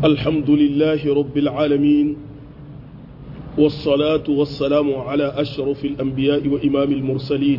الحمد لله رب العالمين والصلاة والسلام على أشرف الأنبياء وإمام المرسلين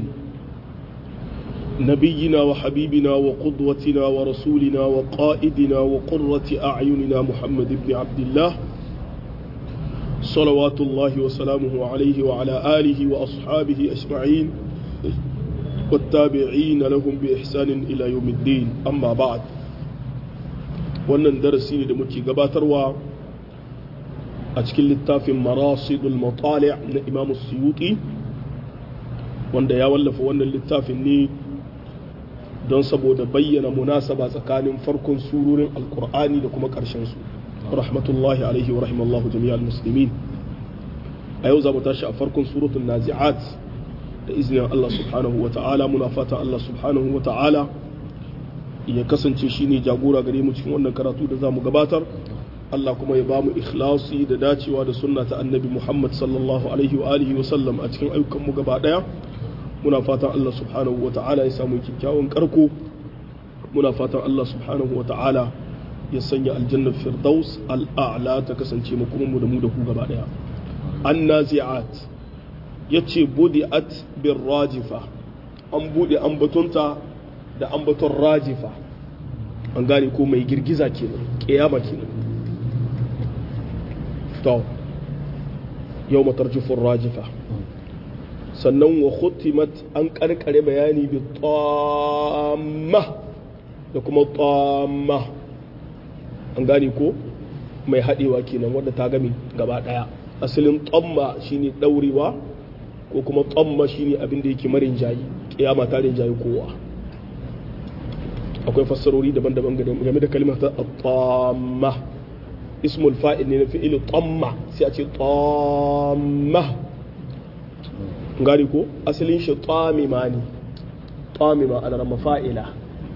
نبينا وحبيبنا وقدوتنا ورسولنا وقائدنا وقرة أعيننا محمد بن عبد الله صلوات الله وسلامه عليه وعلى آله وأصحابه أجمعين والتابعين لهم بإحسان إلى يوم الدين أما بعد wannan darasi ne da muke gabatarwa a cikin littafin marasidul matali na imamu suyuti wanda ya wallafa wannan littafin ne don saboda bayyana munasaba tsakanin farkon surorin alkur'ani da kuma su rahmatullahi alaihi wa rahimallahu jami'al muslimin a yau za mu tashi a farkon suratul nazi'at da izinin Allah subhanahu wa ta'ala muna fata Allah subhanahu wa ta'ala ya kasance shine jagora gare mu cikin wannan karatu da za mu gabatar Allah kuma ya ba mu ikhlasi da dacewa da sunna ta annabi Muhammad sallallahu alaihi wa alihi wa sallam a cikin ayyukan mu gaba daya muna fatan Allah subhanahu wa ta'ala ya samu kyakkyawan karko muna fatan Allah subhanahu wa ta'ala ya sanya aljannar firdaus al'a'la ta kasance mu kuma mu da mu da ku gaba daya annazi'at yace budi'at bir rajifa an bude an batunta da ambaton rajifa an gane ko mai girgiza kenan kiyama kenan to yau matarjifin rajifa sannan wa khutimat an karkare bayani bi tamma da kuma tamma an gane ko mai haɗewa kenan wadda ta gami gaba ɗaya asalin tamma shine ɗaurewa ko kuma tamma shine abin da yake marin jayi kiyama ta rinjayi kowa akwai fassarori daban-daban game da kalmar ta tamma ismul fa'il ne na fi'il tamma sai a ce tamma gari ko asalin shi tamima ne tamima ana rama fa'ila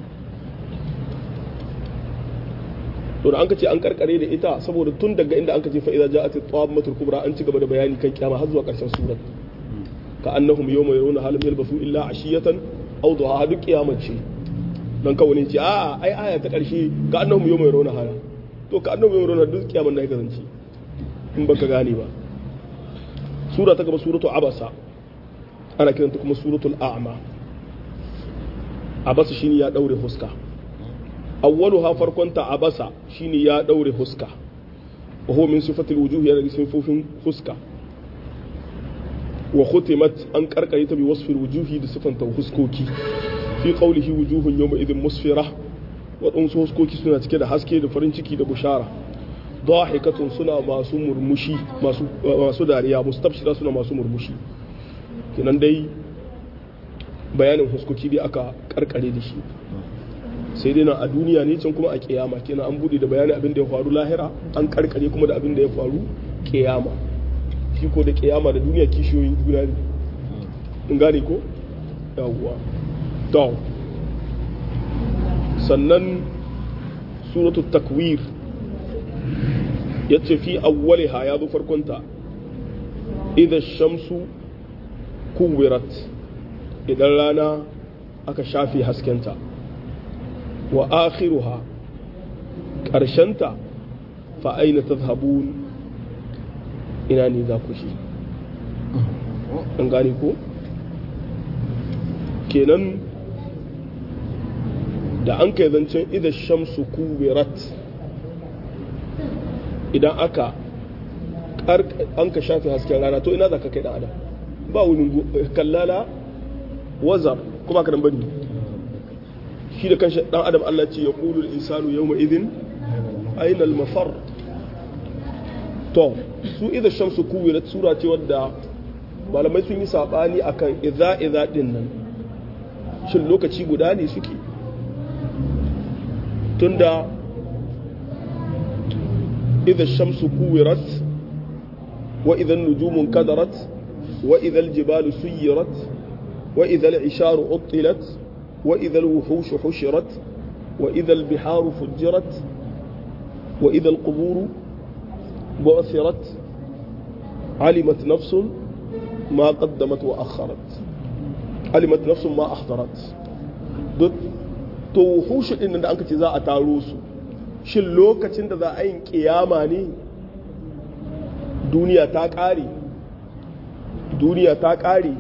to da an ka ce an karkare da ita saboda tun daga inda an ka ce fa'iza ja'at tammatul kubra an ci gaba da bayani kan kiyama har zuwa karshen surat ka annahum yawma yarawna halam yalbasu illa ashiyatan aw duha duk kiyamar ce don kawo ne ce a ai aya ta ƙarshe ka annahu yau mai rauna hana to ka annahu yau mai rauna duk kiyaman na ya kasance in baka gane ba sura ta gaba suratu abasa ana kiranta kuma suratul a'ma abasa shine ya daure huska awwalu ha farkon ta abasa shine ya daure huska wa huwa min sifatil wujuh ya daga sifofin huska wa khutimat an karkare ta bi wasfil wujuhi da sifanta huskoki fi qawlihi wujuhun yawma idhin musfira waɗansu huskoki suna cike da haske da farin ciki da bushara dahikatun suna masu murmushi masu masu dariya mustabshira suna masu murmushi kenan dai bayanin huskoki dai aka karkare da shi sai dai na a duniya ne can kuma a kiyama kenan an bude da bayanin abin da ya faru lahira an karkare kuma da abin da ya faru kiyama shi ko da kiyama da duniya kishiyoyin juna ne in gane ko yawwa to sannan suratul takwir ya ce fi awwaliha ya zo farkonta idan shamsu kuwirat idan rana aka shafi haskenta wa akhiruha ƙarshenta fa aina tazhabun ina ne za ku shi an gane ko kenan da an kai zancen idan shamsu kuwirat idan aka an ka shafi hasken rana to ina za ka kai dan adam ba wani kallala wazar kuma ka bane shi da kanshi dan adam Allah ce ya qulul insanu yawma idhin aina al mafar to su idan shamsu kuwirat sura ce wadda malamai sun yi sabani akan idza idza din nan shin lokaci guda ne suke tunda idha shamsu kuwirat wa idha nujumun kadarat wa idha aljibalu suyirat wa idha al'isharu uttilat wa idha alwuhushu hushirat wa idha albiharu fujjirat wa idha alquburu bu'thirat alimat nafsun ma qaddamat wa akharat alimat nafsun ma ahdarat duk to wuhushu din da anka ce za a taro su shin lokacin da za a yin kiyama ne duniya ta ƙare duniya ta ƙare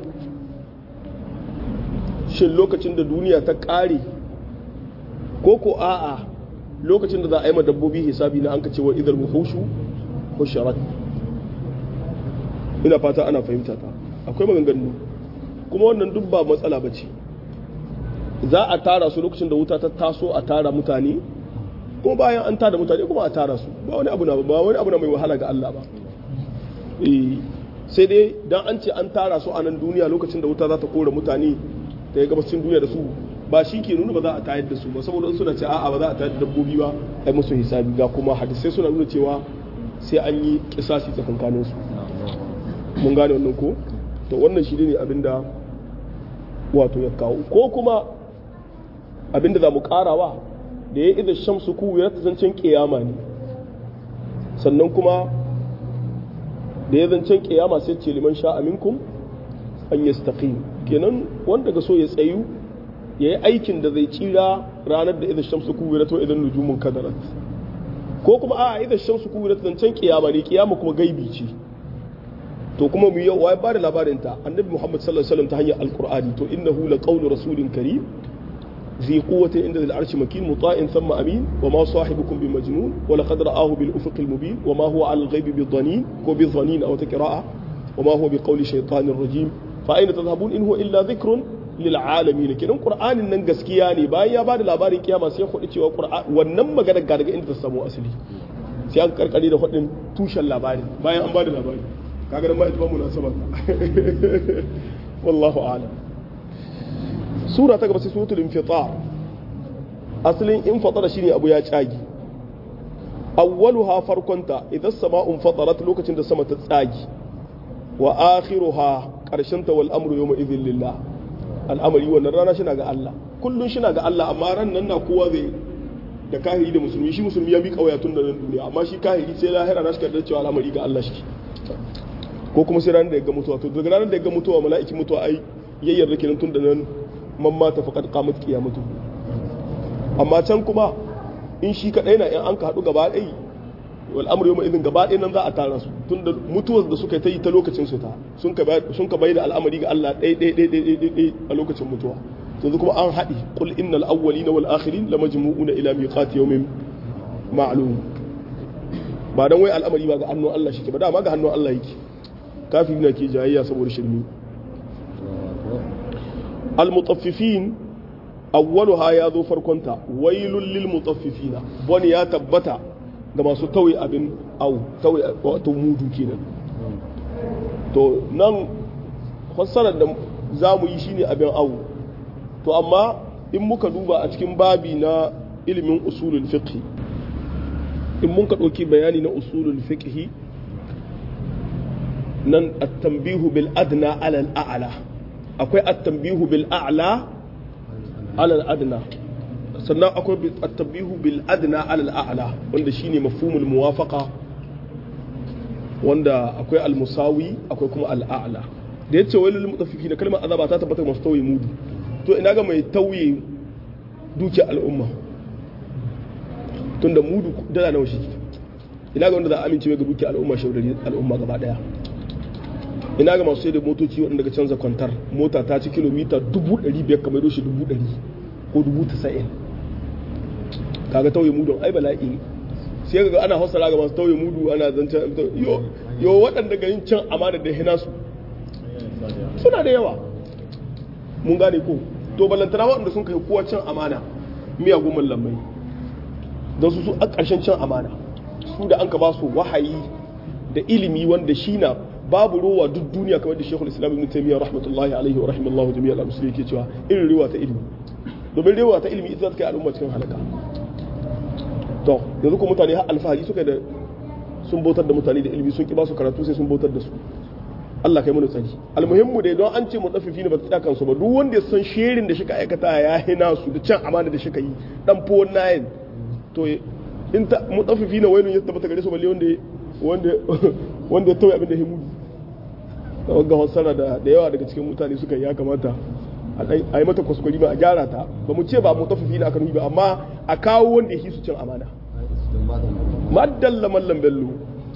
shin lokacin da duniya ta ƙare ko ko a'a lokacin da za a yi ma dabbobi hisabi na an ka cewa idar muhushu husharat ina fata ana fahimta ta akwai maganganu kuma wannan duk ba matsala ba ce za a tara su lokacin da wuta ta taso a tara mutane kuma bayan an tara mutane kuma a tara su ba wani abu na ba wani abu na mai wahala ga Allah ba sai dai dan an ce an tara su a nan duniya lokacin da wuta za ta kora mutane ta yi gabacin duniya da su ba shi ke nuna ba za a tayar da su ba saboda suna ce a'a ba za a tayar da dabbobi ba ai musu hisabi ga kuma hadisai suna nuna cewa sai an yi kisasi tsakankanin su mun gane wannan ko to wannan shi ne abinda wato ya kawo ko kuma abinda za mu karawa da ya idan shamsu kuwirat zancen kiyama ne sannan kuma da ya zancen kiyama sai ce liman sha aminkum an yastaqim kenan wanda ga so ya tsayu ya yi aikin da zai tsira ranar da idan shamsu kuwirat wa idan nujumun kadarat ko kuma a idan shamsu kuwirat zancen kiyama ne kiyama kuma gaibi ce to kuma mu yau wai ba da labarin ta annabi muhammad sallallahu alaihi wasallam ta hanyar alqur'ani to innahu laqawlu rasulin karim ذي قوة عند ذي العرش مكين مطاع ثم أمين وما صاحبكم بمجنون ولقد رآه بالأفق المبين وما هو على الغيب بالظنين هو بالظنين أو تكراء وما هو بقول شيطان رجيم فأين تذهبون إن هو إلا ذكر للعالمين كده القرآن nan gaskiya ne bayan ya bada labarin kiyama sai ya cewa Qur'an wannan magana ga daga inda ta samu asali sai aka karkare da hudin tushen labari bayan an bada labari kaga dan ba ita ba munasaba wallahu a'lam sura ta gaba sai suratul infitar asalin infatara shine abu ya tsagi awwaluha farkonta idan sama'un fatarat lokacin da sama ta tsagi wa akhiruha karshen ta wal amru yawma idhil lillah al'amari wannan rana shi ga Allah kullun shi ga Allah amma ran nan na kowa zai da kahiri da musulmi shi musulmi ya bi kauya tun da nan duniya amma shi kahiri sai lahira na shi da cewa al'amari ga Allah shi ko kuma sai ranar da ya ga mutuwa to daga ranar da ya ga mutuwa mala'ikin mutuwa ai yayyar da kenan tun da nan man mata faqad qamat qiyamatu amma can kuma in shi kadai na in an ka hadu gaba ɗaya wal amru yawma idin gaba ɗaya nan za a tara su tunda mutuwar da suka ta yi ta lokacin su ta sun ka sun ka bai da al'amari ga Allah ɗaya ɗaya ɗaya ɗaya ɗaya a lokacin mutuwa yanzu kuma an haɗi qul innal awwalina wal akhirin lamajmu'una ila miqati yawmin ma'lum ba dan wai al'amari ba ga hannun Allah shi ke ba dama ga hannun Allah yake kafiri na ke jayayya saboda shirmi المطففين أولها يا ذو فركنتا ويل للمطففين بني يا تبتا ga masu tauye abin au tauye wato mudu kenan to nan fassarar da za mu yi shine abin au to amma in muka duba a cikin babi na ilimin usulul fiqh in mun ka ɗauki bayani na usulul fiqh nan at-tanbihu bil adna ala al-a'la akwai at-tanbihu bil a'la ala al-adna sannan akwai at-tanbihu bil adna ala al-a'la wanda shine mafhumul muwafaqa wanda akwai al-musawi akwai kuma al-a'la da yace wailul mutaffifin kalmar azaba ta tabbata masu tauye mudu to ina ga mai tauye duki al'umma tunda mudu dala nawa shi ina ga wanda za a amince ga duki al'umma shaudari al'umma gaba daya ina ga masu sai da motoci waɗanda ga canza kwantar mota ta ci kilomita dubu ɗari biyar kamar doshi dubu ɗari ko dubu tasa'in kaga tauye mudu ai bala'i sai ga ana hausara ga masu tauye mudu ana zancen yo yo waɗanda ga yin can amana da hina su suna da yawa mun gane ko to balantana waɗanda sun kai kowa can amana miyagun mallamai don su su a ƙarshen can amana su da an ka ba su wahayi da ilimi wanda shi na babu rowa duk duniya kamar da shekul islam ibn taymiya rahmatullahi alaihi wa rahimallahu jami'a al-muslimin ke cewa irin rewa ta ilimi domin rewa ta ilimi ita ta kai al'umma cikin halaka to yanzu ko mutane har alfahari suka da sun bautar da mutane da ilimi sun ki ba su karatu sai sun bautar da su Allah kai mana tsari almuhimmu dai don an ce mutaffifi ne ba ta kansu ba duk wanda ya san sherin da shika aikata ya hina su da can amana da shika yi dan fo nayin to in ta mutaffifi ne wailun ya tabbata gare su balle wanda wanda wanda ya tauye abin da ya mudu ga hasara da da yawa daga cikin mutane suka yi ya kamata a yi mata kwaskwari ba a gyara ta ba mu ce ba mutaffifi ne aka nufi ba amma a kawo wanda ya su cin amana maddalla mallam bello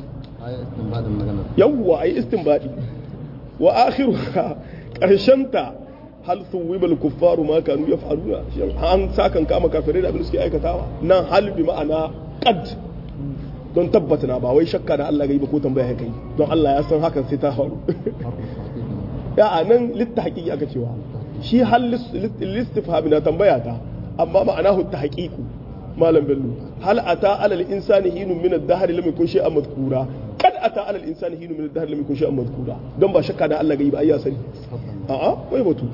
yawwa ai istinbadi wa akhiruha karshenta hal thuwiba al kuffaru ma kanu yaf'aluna an sakan kama kafirai da abin da suke aikatawa nan hal bi ma'ana qad don tabbata na ba wai shakka da Allah ga yi ba ko tambaya ya kai don Allah ya san hakan sai ta faru ya a nan litta haƙiƙi aka cewa shi hal listifhami na tambaya ta amma ma'anahu ta haƙiƙu malam bello hal ata alal insani hinun min ad-dahr lam yakun shay'an madhkura kad ata alal insani hinun min ad-dahr lam yakun shay'an madhkura don ba shakka da Allah ga yi ba ayya sani a'a wai batu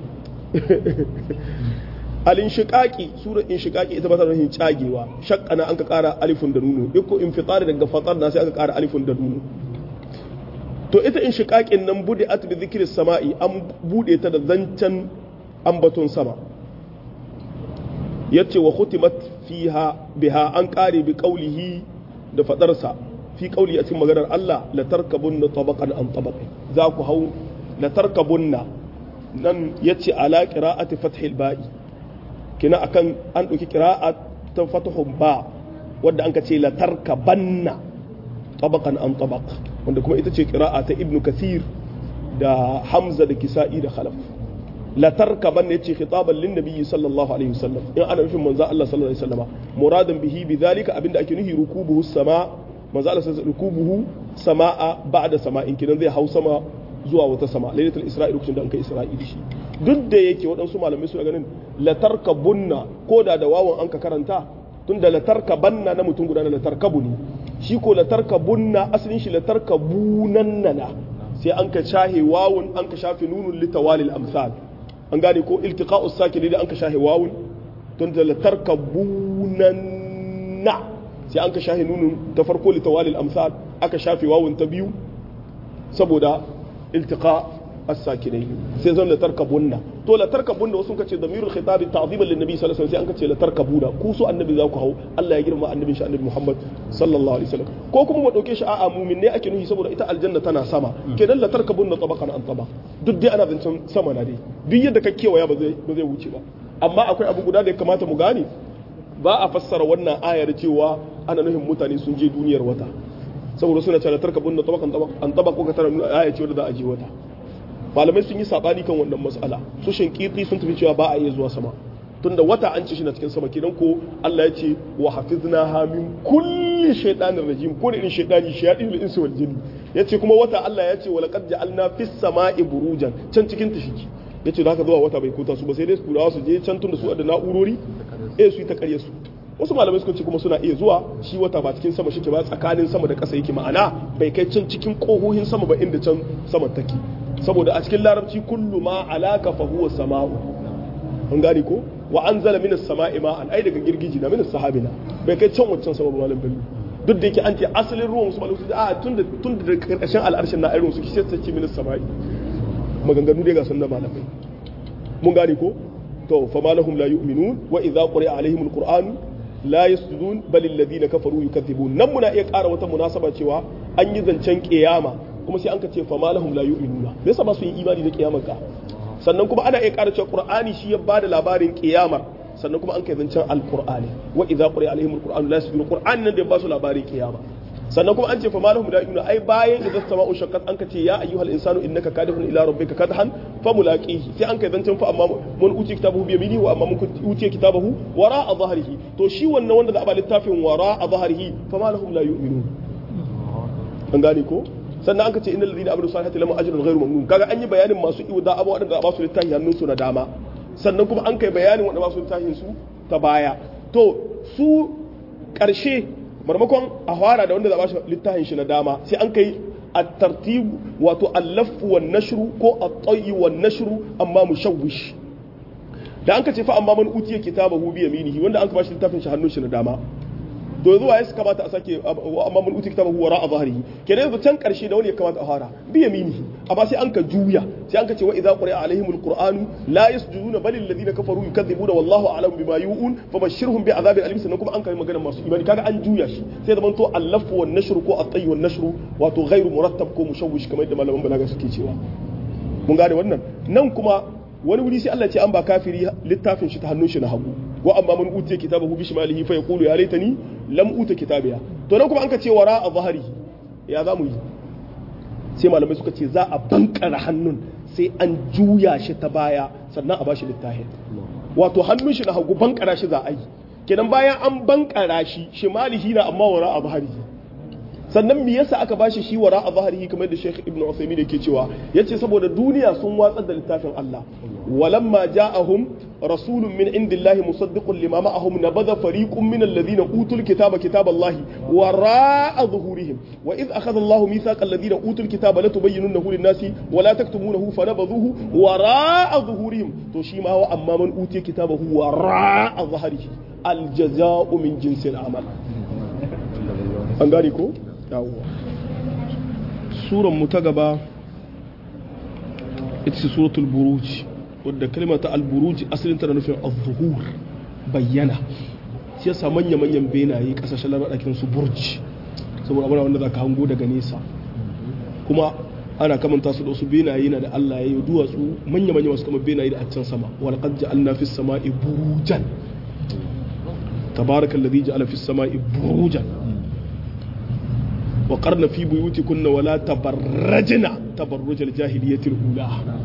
al-inshiqaqi sura inshiqaqi ita ba ta nufin cagewa shaqqana an ka ƙara alifun da nuno iko infitari daga fatar na sai aka ƙara alifun da nuno to ita inshiqaqin nan bude at bi dhikri sama'i an bude ta da zancen ambaton sama yace wa khutimat fiha biha an ƙare bi qawlihi da fadarsa fi qawli a cikin maganar Allah la tarkabunna tabaqan an tabaqi za ku hau la tarkabunna nan yace ala qira'ati fathil ba'i kina akan an ɗauki ƙira'a ta fatahun ba wadda an ka ce la tarkabanna tabaqan an tabaq wanda kuma ita ce ƙira'a ta ibnu kathir da hamza da kisa'i da khalaf la tarkabanna yace khitaban lin nabiyyi sallallahu alaihi wasallam in ana nufin manzo Allah sallallahu alaihi wasallama muradan bihi bidhalika abinda ake nuhi rukubuhu sama manzo Allah sallallahu rukubuhu sama'a ba'da sama'in kinan zai hau sama zuwa wata sama lailatul isra'i lokacin da an kai isra'i da shi duk da yake waɗansu malamai suna ganin latarka bunna ko da da wawan an ka karanta tun da latarka banna na mutum guda na latarka buni shi ko latarka bunna asalin shi latarka bunannana sai an ka shahe wawun an ka shafe nunun litawalil amsal an gane ko iltiqa'us sakin da an ka shahe wawun tun da latarka bunanna sai an ka shahe nunun ta farko litawalil amsal aka shafe wawun ta biyu saboda iltiqa as-sakinai sai zan la tarkabunna to la tarkabunna wasu kace damirul khitabi ta'ziman lin nabi sallallahu alaihi wasallam sai an kace la tarkabuna ku so annabi za ku hau Allah ya girma annabin shi annabi Muhammad sallallahu alaihi wasallam ko kuma mu dauke shi a'a mu'min ne ake nuhi saboda ita aljanna tana sama kenan la tarkabunna tabaqan an tabaq duk dai ana zancen sama na dai duk yadda ka kewaya ba zai ba zai wuce ba amma akwai abu guda da ya kamata mu gane ba a fassara wannan ayar cewa ana nufin mutane sun je duniyar wata saboda suna cewa tarkabunna tabaqan an tabaq ko ka tara aya ce wadda za a je wata malamai sun yi sabani kan wannan mas'ala su shinkiti sun tafi cewa ba a iya zuwa sama tunda wata an ci shi na cikin sama kenan ko Allah ya ce wa hafizna ha min kulli shaytanir rajim ko irin shaytani shayatin insi wal jinni yace kuma wata Allah ya ce wa laqad ja'alna fis sama'i burujan can cikin ta shiki yace da haka zuwa wata bai kota su ba sai dai turawa su je can tunda su da na'urori eh su yi ta karye su wasu malamai suka ce kuma suna iya zuwa shi wata ba cikin sama shike ba tsakanin sama da ƙasa yake ma'ana bai kai can cikin ƙohohin sama ba inda can sama take saboda a cikin larabci kullu ma alaka fa huwa sama'u an gane ko wa anzala minas sama'i ma'an ai daga girgiji na minas sahabina bai kai can wancan sama ba malam bello duk da yake an ce asalin ruwan su malamai a tun da tun da ƙarshen al'arshin na irin su shi sai ce minas sama'i maganganu dai ga sun da malamai mun gane ko to fa malahum la yu'minun wa idza quri'a alaihim alquran la yasjudun bal alladhina kafaru yukaththibun nan muna iya ƙara wata munasaba cewa an yi zancen kiyama kuma sai an ka ce fa malahum la yu'minuna me yasa ba su yi imani da kiyamar ka sannan kuma ana iya ƙara cewa qur'ani shi ya bada labarin kiyamar sannan kuma an kai zancen alqur'ani wa idza quri'a alaihim alquran la yasjudun qur'an nan da ba su labarin kiyama sannan kuma an ce fa malahum la yu'minuna ai bayan da sama'u shaqqat an ka ce ya ayyuhal insanu innaka kadihun ila rabbika kadhan fa mulaqihi sai an kai zancen fa amma mun uti kitabahu bi yaminihi wa amma mun uti kitabahu wara'a dhahrihi to shi wannan wanda za a ba littafin wara'a dhahrihi fa malahum la yu'minun an gane ko sannan an ka ce innal ladina amanu salihati lahum ajrun ghairu mamnun kaga an yi bayanin masu iwda abu wadanda ba su littafi hannun su na dama sannan kuma an kai bayanin wanda ba su littafin su ta baya to su karshe marmakon a fara da wanda za ba shi littafin shi na dama sai an kai at-tartib wato al-laff wan nashru ko at-tayy wan nashru amma mushawwish da an ka ce fa amma man utiya kitabahu bi yaminihi wanda an ka ba shi littafin shi hannun shi na dama to yanzu waye su kamata a sake amma mun uti kitabahu wara a zahrihi kenan yanzu can karshe da wani ya kamata a fara bi yaminihi amma sai an ka juya sai an ka ce wa idza quri'a alaihimul qur'anu la yasjuduna bal alladhina kafaru yukadzibuna wallahu a'lamu bima yu'un fabashshirhum bi adhabin alim sannan kuma an kai magana masu imani kaga an juya shi sai da manto allafu wan nashru ko at-tayy wan nashru wato ghairu murattab ko mushawwish kamar yadda malaman balaga suke cewa mun gane wannan nan kuma wani wuri sai Allah ce an ba kafiri littafin shi ta hannun shi na hagu wa amma man utiya kitabahu bi shimalihi fa yaqulu ya laitani lam uta kitabiya to nan kuma an ka ce wara a zahari ya za mu yi sai malamai suka ce za a bankara hannun sai an juya shi ta baya sannan a bashi littafin wato hannun shi na hagu bankara shi za a yi kenan bayan an bankara shi shimalihi na amma wara a zahari sannan me yasa aka bashi shi wara a zahari kamar da Sheikh Ibn Uthaymeen yake cewa yace saboda duniya sun watsar da littafin Allah walamma ja'ahum rasulun min indillahi musaddiqun lima ma'ahum nabadha fariqun min alladhina utul kitaba kitaballahi wara'a zuhurihim wa idh akhadha Allahu mithaqa alladhina utul kitaba latubayyinunahu lin-nasi wa la taktumunahu fanabadhuhu wara'a zuhurihim to shi ma wa amma man utiya kitabahu wara'a zahrihi al-jazaa'u min jinsil amal an gane ko yawwa suran mu ta gaba ita ce suratul buruj wadda kalmata al-buruj asalin tana nufin az-zuhur bayyana shi yasa manya manyan benaye kasashen larabakin su burj saboda abuna wanda zaka hango daga nesa kuma ana kamanta su da wasu benaye na da Allah ya yi duwatsu manya manya wasu kamar benaye da a can sama wal qad ja'alna fis sama'i burujan tabarakallazi ja'ala fis sama'i burujan وقرن في بيوتكن ولا تبرجن تبرج الجاهلية الأولى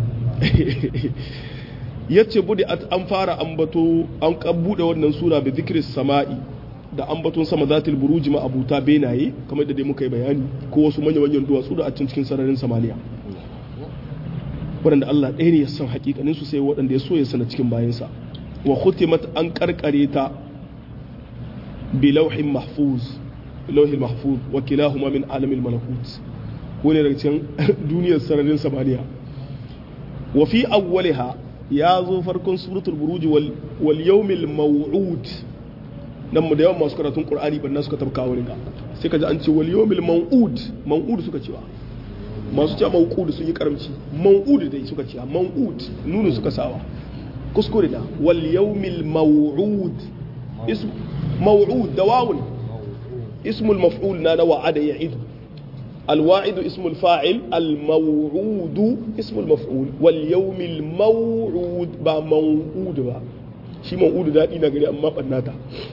yace bude an fara ambato an bude wannan sura bi zikri sama'i da ambaton sama zatil buruji ma abuta benaye kamar da dai muka yi bayani ko wasu manyan manyan duwatsu da a cikin sararin samaniya waɗanda Allah ɗaya ne ya san hakikanin su sai waɗanda ya so ya sana cikin bayansa wa khutimat an karkare ta bi lauhin mahfuz lauhin mahfuz wa kilahuma min alamil malakut wani daga cikin duniyar sararin samaniya wa fi awwaliha ya zo farkon suratul buruji wal yawmil maw'ud nan mu da yawan masu karatun qur'ani banna suka tabka wurin ga sai kaji an ce wal yawmil maw'ud maw'ud suka cewa masu cewa maw'ud sun yi karamci maw'ud dai suka cewa maw'ud nunu suka sawa kuskure da wal yawmil maw'ud ism maw'ud da wawun اسم المفعول نانا وعد يعيد الواعد اسم الفاعل الموعود اسم المفعول واليوم الموعود با موعود با شي موعود دادي na gari amma bannata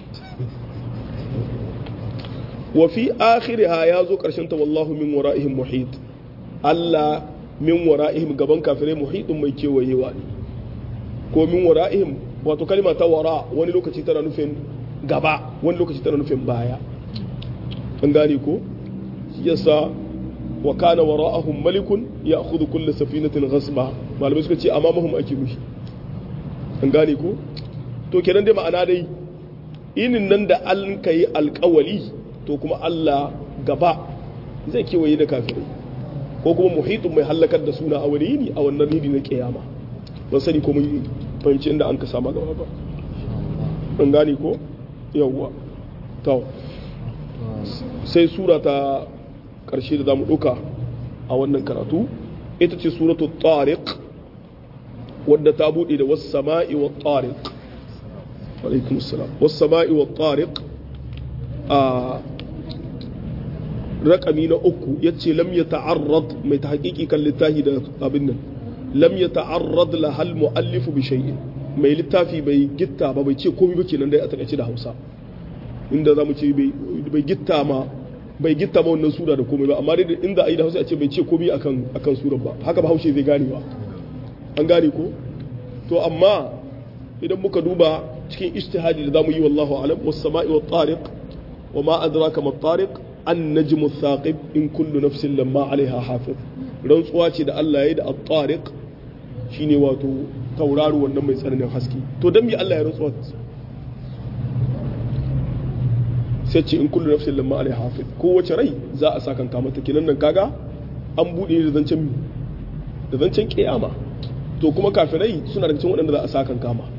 wa fi akhiriha ya zo karshen ta wallahu min wara'ihim muhit Allah min wara'ihim gaban kafirai muhitun mai kewayewa ne ko min wara'ihim wato kalma ta wara wani lokaci tana nufin gaba wani lokaci tana nufin baya an gane ko yasa wa kana wara'ahum malikun ya'khudhu kull safinatin ghasba malamai suka ce amamahum ake nufi an gane ko to kenan dai ma'ana dai inin nan da an kai alƙawali to kuma Allah gaba zai kewaye da kafirai ko kuma muhitun mai halakar da suna a wani yini a wannan yini na kiyama ban sani ko mun fahimci inda an ka sama gaba ba an gane ko yawwa to sai sura ta ƙarshe da za mu ɗauka a wannan karatu ita ce suratu tariq wadda ta buɗe da wasu sama'i wa tariq alaikum salam wasu sama'i wa tariq a raƙami na uku ya ce lam ya ta'arrad mai ta haƙiƙi kan littafi da abin nan lam ya ta'arrad la hal mu'allifu bi shay'in mai littafi bai gitta ba bai ce komai ba kenan dai a takaice da Hausa inda za mu ce bai gitta ma bai gitta ma wannan sura da komai ba amma dai inda ayi da Hausa a ce bai ce komai akan akan surar ba haka ba Haushe zai gane ba an gane ko to amma idan muka duba cikin ijtihadi da zamu yi wallahu alam was sama'i wat tariq wa ma adraka mat tariq an najmu thaqib in kullu nafsin lamma alaiha hafiz rantsuwa ce da Allah ya yi da at-tariq shine wato tauraro wannan mai tsananin haske to dan me Allah ya rantsuwa sai ce in kullu nafsin lamma alaiha hafiz kowace rai za a sa kanka mata kinan nan kaga an bude da zancen da zancen kiyama to kuma kafirai suna da cikin waɗanda za a sa kanka ma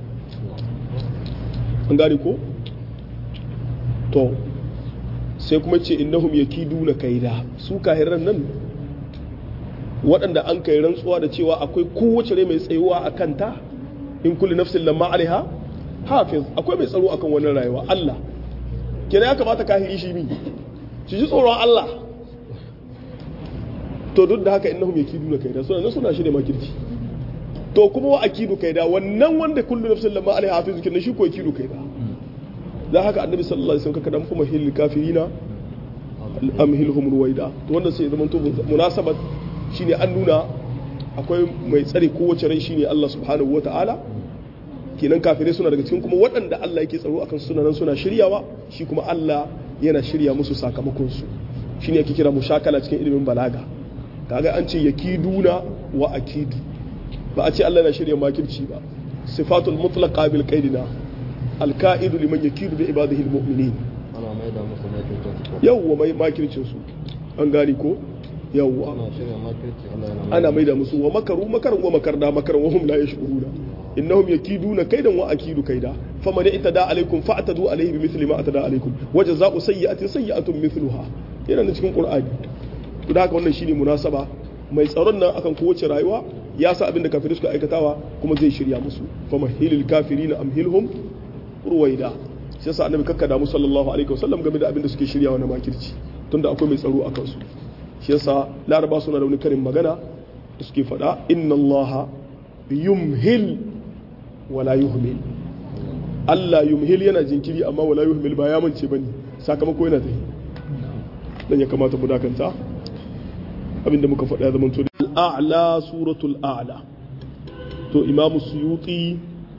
an gane ko to sai kuma ce innahum yakiduna kaida su kahiran nan waɗanda an kai rantsuwa da cewa akwai kowace rai mai tsayuwa a kanta in kulli nafsin lamma alaiha hafiz akwai mai tsaro akan wannan rayuwa Allah kenan ya kamata kahiri shi mi shi ji tsoron Allah to duk da haka innahum yakiduna kaida suna nan suna shirye makirci to kuma wa akidu kaida wannan wanda kullu nafsin lamma alaiha hafizu kin shi ko akidu kaida da haka annabi sallallahu alaihi wasallam kada mu mahil kafirina amhilhum ruwaida to wannan sai zaman to munasabat shine an nuna akwai mai tsare kowace rai shine Allah subhanahu wataala kenan kafirai suna daga cikin kuma waɗanda Allah yake tsaro akan suna nan suna shiryawa shi kuma Allah yana shirya musu sakamakon su shine yake kira mushakala cikin ilimin balaga kaga an ce yakiduna wa akidu ba a ce Allah na shirya makirci ba sifatul mutlaqa bil qaidina alka'idu liman yakidu bi ibadihi almu'minin ana mai da musu makircin su yawwa mai makircin su an gani ko yawwa ana shirya makirci Allah yana ana mai da musu wa makaru makaran wa makarna makaran wa hum la yashkuruna innahum yakiduna kaidan wa akidu kaida faman itada alaikum fa'tadu alaihi bimithli ma atada alaikum wa jazaa'u sayyi'atin sayyi'atun mithluha yana da cikin qur'ani to da haka wannan shine munasaba mai tsaron nan akan kowace rayuwa ya sa abin da kafirai suka aikatawa kuma zai shirya musu famahilil kafirina amhilhum ruwaida shi yasa annabi kakkada mu sallallahu alaihi wasallam game da abin da suke shiryawa na makirci tunda akwai mai tsaro akan su shi yasa laraba suna da wani karin magana da suke faɗa inna allaha yumhil wala yuhmil Allah yumhil yana jinkiri amma wala yuhmil ba ya mance bane sakamako yana tafi dan ya kamata mu dakanta abinda muka faɗa ya zama to al-a'la suratul a'la to imamu suyuti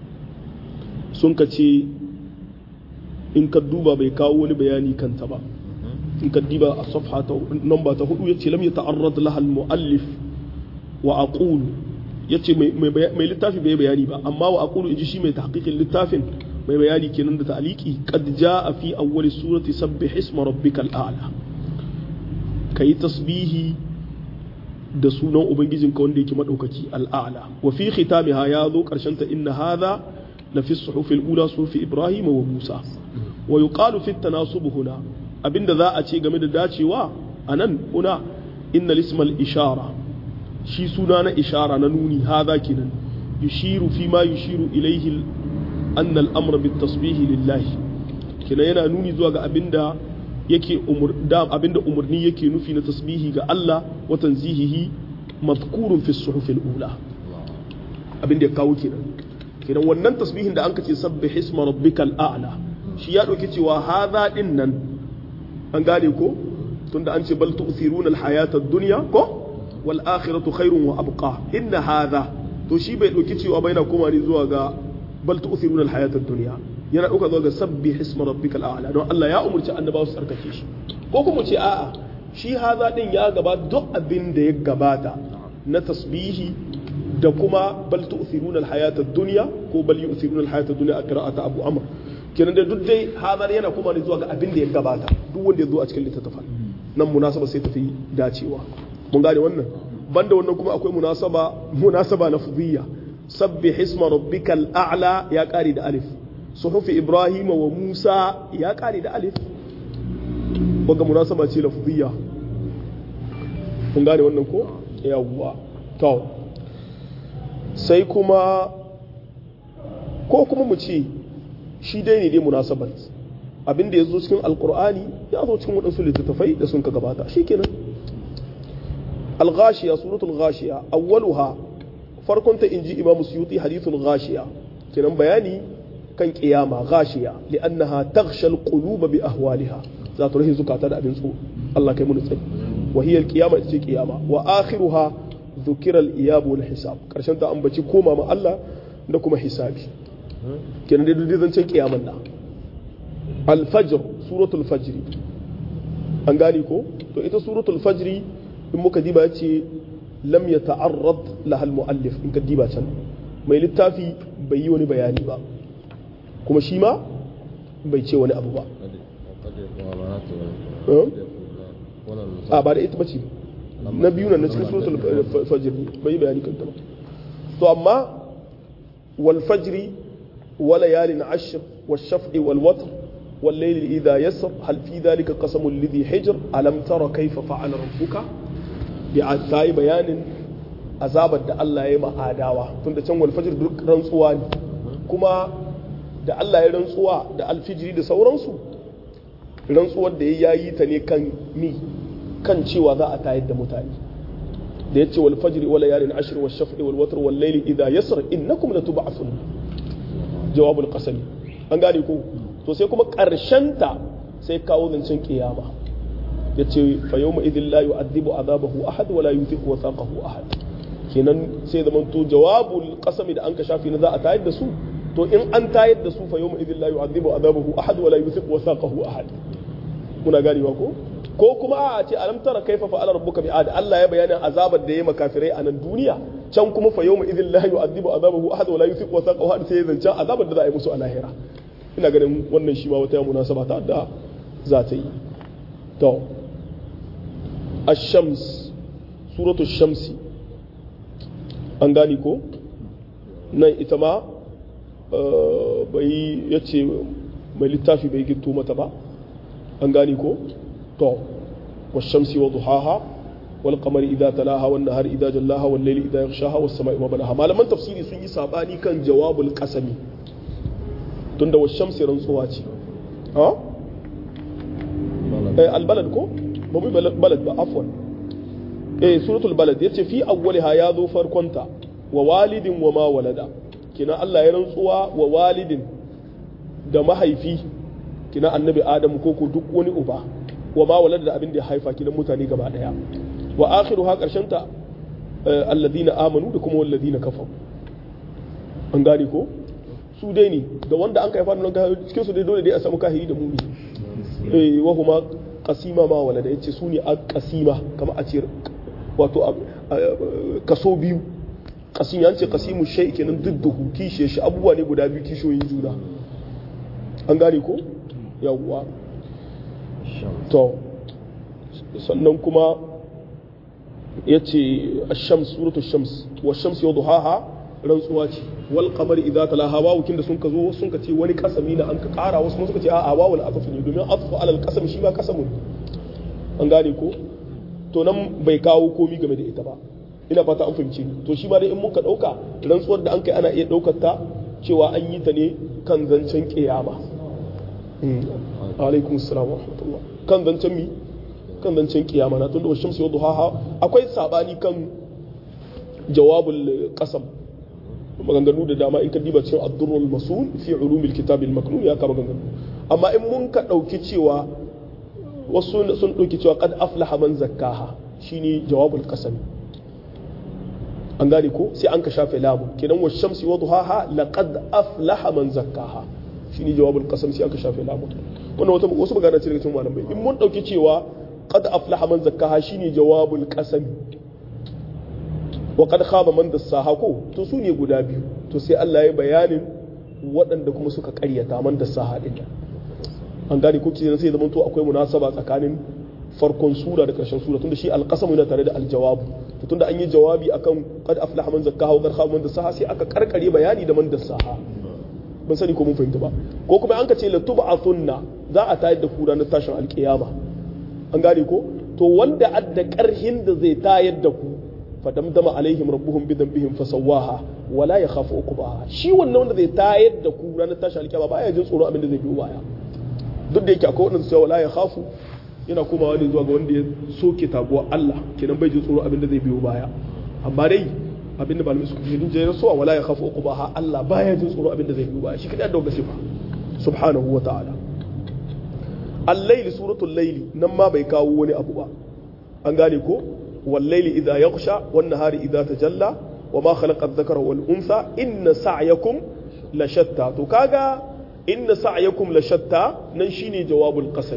sun ka ce in ka duba bai kawo wani bayani kanta ba in ka diba a safha ta namba ta hudu yace lam yata'arrad laha al-muallif wa aqulu yace mai mai littafi bai bayani ba amma wa aqulu inji shi mai tahqiqin littafin mai bayani kenan da ta'liqi qad jaa fi awwali surati sabbih isma rabbikal a'la kai tasbihi da sunan ubangijinka wanda yake madaukaki al'ala wa fi khitamiha ya zo karshen ta inna hadha la fi suhufil ula sufi ibrahim wa musa wa yuqalu fi tanasub huna abinda za a ce game da dacewa anan huna inna ismal ishara shi suna na ishara na nuni hadha kenan yushiru fi ma yushiru ilayhi anna al-amra bit tasbih lillahi kenan yana nuni zuwa ga abinda yake umur da abinda umurni yake nufi na tasbihi ga Allah wa tanzihihi mazkurun fi suhufil ula abinda ya kawo kenan kenan wannan tasbihin da an kace sabbih isma rabbikal a'la shi ya dauki cewa hadha din nan an gane ko tunda an ce bal tu'thiruna al hayata ad-dunya ko wal akhiratu khairun wa abqa inna hadha to shi bai dauki cewa bai na koma ne zuwa ga bal tu'thiruna al hayata ad-dunya yana ɗauka zuwa ga sabbi hisma rabbika al'ala don Allah ya umurci annabawa su tsarkake shi ko kuma ce a'a shi haza din ya gaba duk abin da ya gabata na tasbihi da kuma bal tu'thiruna al-hayata ad-dunya ko bal yu'thiruna al-hayata ad-dunya a qira'ata Abu Amr kenan da duk dai hazar yana kuma ne zuwa ga abin da ya gabata duk wanda ya zo a cikin littattafan nan munasaba sai tafi dacewa mun gane wannan banda wannan kuma akwai munasaba munasaba lafziyya sabbi hisma rabbikal a'la ya kare da alif suhufi ibrahim wa musa ya kare da alif wanga munasaba ce lafziyya kun gane wannan ko yawwa to sai kuma ko kuma mu ce shi dai ne dai munasabat abinda ya zo cikin alkur'ani ya zo cikin waɗansu littattafai da sun ka gabata shikenan al-ghashiya suratul ghashiya awwaluha farkon ta inji imam suyuti hadithul ghashiya kenan bayani kan kiyama ghashiya li'annaha taghsha al-qulub bi ahwaliha za ta rahi zukata da abin tsoro Allah kai mu tsari wa hiya al-qiyama ita ce kiyama wa akhiruha dhukira al-iyab wal hisab karshen ta ambaci koma ma Allah da kuma hisabi kenan dai duk zancen kiyaman da al-fajr suratul fajr an gani ko to ita suratul fajr in muka diba ce lam yata'arrad laha al-muallif in ka diba can mai littafi bai yi wani bayani ba kuma shi ma bai ce wani abu ba a ba da ita bace na biyu na cikin suratul fajr bai bayani kanta ba to amma wal fajri wa layalin ashr wal shaf'i wal watr wal layli idha yasr hal fi dhalika qasamul lidhi hijr alam tara kayfa fa'ala rabbuka bi atai bayanin azabar da Allah ya yi ma'adawa tunda can wal fajr duk rantsuwa ne kuma da Allah ya rantsuwa da alfijiri da sauransu rantsuwar da ya yi ta ne kan mi kan cewa za a tayar da mutane da yace wal fajri wal layalin ashr wal shaf'i wal watr wal layli idha yasr innakum latub'athun jawabul qasami an gane ko to sai kuma karshen ta sai kawo zancen kiyama yace fa yawma idhil la yu'adhibu azabahu ahad wa la yuthiqu wathaqahu ahad kenan sai zaman to jawabul qasami da an ka shafi na za a tayar da su to in an tayar da su fa yawma idhil la yu'adhibu azabahu ahad wa la yuthiqu wathaqahu ahad muna ganewa ko ko kuma a ce alam tara kaifa fa'ala rabbuka bi'ad Allah ya bayyana azabar da yayi makafirai a nan duniya can kuma fa yawma idhil la yu'adhibu azabahu ahad wa la yuthiqu wathaqahu ahad sai zance azabar da za a yi musu a lahira ina ganin wannan shi ma wata munasaba ta da za ta yi to ash-shams suratul shamsi an gani ko nan ita ma bai yace mai littafi bai gitto mata ba an gani ko to والشمس وضحاها والقمر إذا تلاها والنهار إذا جلاها والليل إذا يغشاها والسماء وما بناها ما لمن تفسيري سن يسابني كان جواب القسم تند والشمس رنسواتي ها إيه البلد كو مو بلد با عفوا إيه سورة البلد يتي في أولها يا ذو فركنتا ووالد وما ولد كنا الله يرنسوا ووالد da mahaifi kina annabi adamu ko ko duk wani uba wa ma walada da abin da ya haifa kinan mutane gaba daya wa akhiru ha karshen ta alladina amanu da kuma walladina kafaru an gane ko su dai ne da wanda an kai fadin nan cikin su dai dole dai a samu kahiri da mumi eh wa huma qasima ma walada yace su ne qasima kamar a ce wato kaso biyu qasim ya ce qasimu shay kenan dudduhu kishe shi abubuwa ne guda biyu kishoyin juna an gane ko yawwa to sannan kuma ya ce shams suratu shams wa shams yau duhaha rantsuwa ce wal qamar idza talaha wawukin da sun ka zo sun ka ce wani kasami na an ka kara wasu kuma suka ce a'a wawul atfu ne domin atfu alal qasam shi ma kasamun an gane ko to nan bai kawo komi game da ita ba ina fata an fahimce ni to shi ma dai in muka dauka rantsuwar da an kai ana iya daukar ta cewa an yi ta ne kan zancen kiyama alaikum assalam wa rahmatullah kan zancen mi kan zancen kiyama na tunda washin sai duhaha akwai sabani kan jawabul qasam maganganu da dama in ka diba cikin ad-durrul masul fi ulumil kitab al-maknun ya ka maganganu amma in mun ka dauki cewa wasu sun dauki cewa qad aflaha man zakkaha shine jawabul qasam an gane ko sai an ka shafe lamu kenan wa shamsi wa duhaha laqad aflaha man zakkaha shine jawabul qasam sai aka shafe lamu wannan wata wasu magana ce daga cikin malamai in mun dauki cewa qad aflaha man zakkaha shine jawabul qasam wa qad khaba man dassaha ko to su ne guda biyu to sai Allah ya bayanin waɗanda kuma suka ƙaryata man dassaha din an gane ko kenan sai zaman to akwai munasaba tsakanin farkon sura da ƙarshen sura tunda shi alqasam yana tare da aljawabu to tunda an yi jawabi akan qad aflaha man zakkaha wa qad khaba man dassaha sai aka karkare bayani da man dassaha ban sani ko mun fahimta ba ko kuma an ka ce latub'athunna za a tayar da ku ranar tashin alkiyama an gane ko to wanda adda karhin da zai tayar da ku fadamdama alaihim rabbuhum bi dhanbihim fasawaha wala yakhafu uqbaha shi wannan wanda zai tayar da ku ranar tashin alkiyama baya jin tsoro abin da zai biyo baya duk da yake akwai wanda su wala yakhafu yana komawa ne zuwa ga wanda ya soke taguwa Allah kenan bai jin tsoro abin da zai biyo baya amma dai abin da malamai suka fi jin rasuwa wala ya khafu uqbaha Allah baya jin tsoro abin da zai biyo baya shi kadai da wanda sifa subhanahu wa ta'ala al-layl suratul layl nan ma bai kawo wani abu ba an gane ko wal layli idha yaghsha wan nahari idha tajalla wa ma khalaqa adh-dhakara wal untha inna sa'yakum la shatta to kaga inna sa'yakum la shatta nan shine jawabul qasam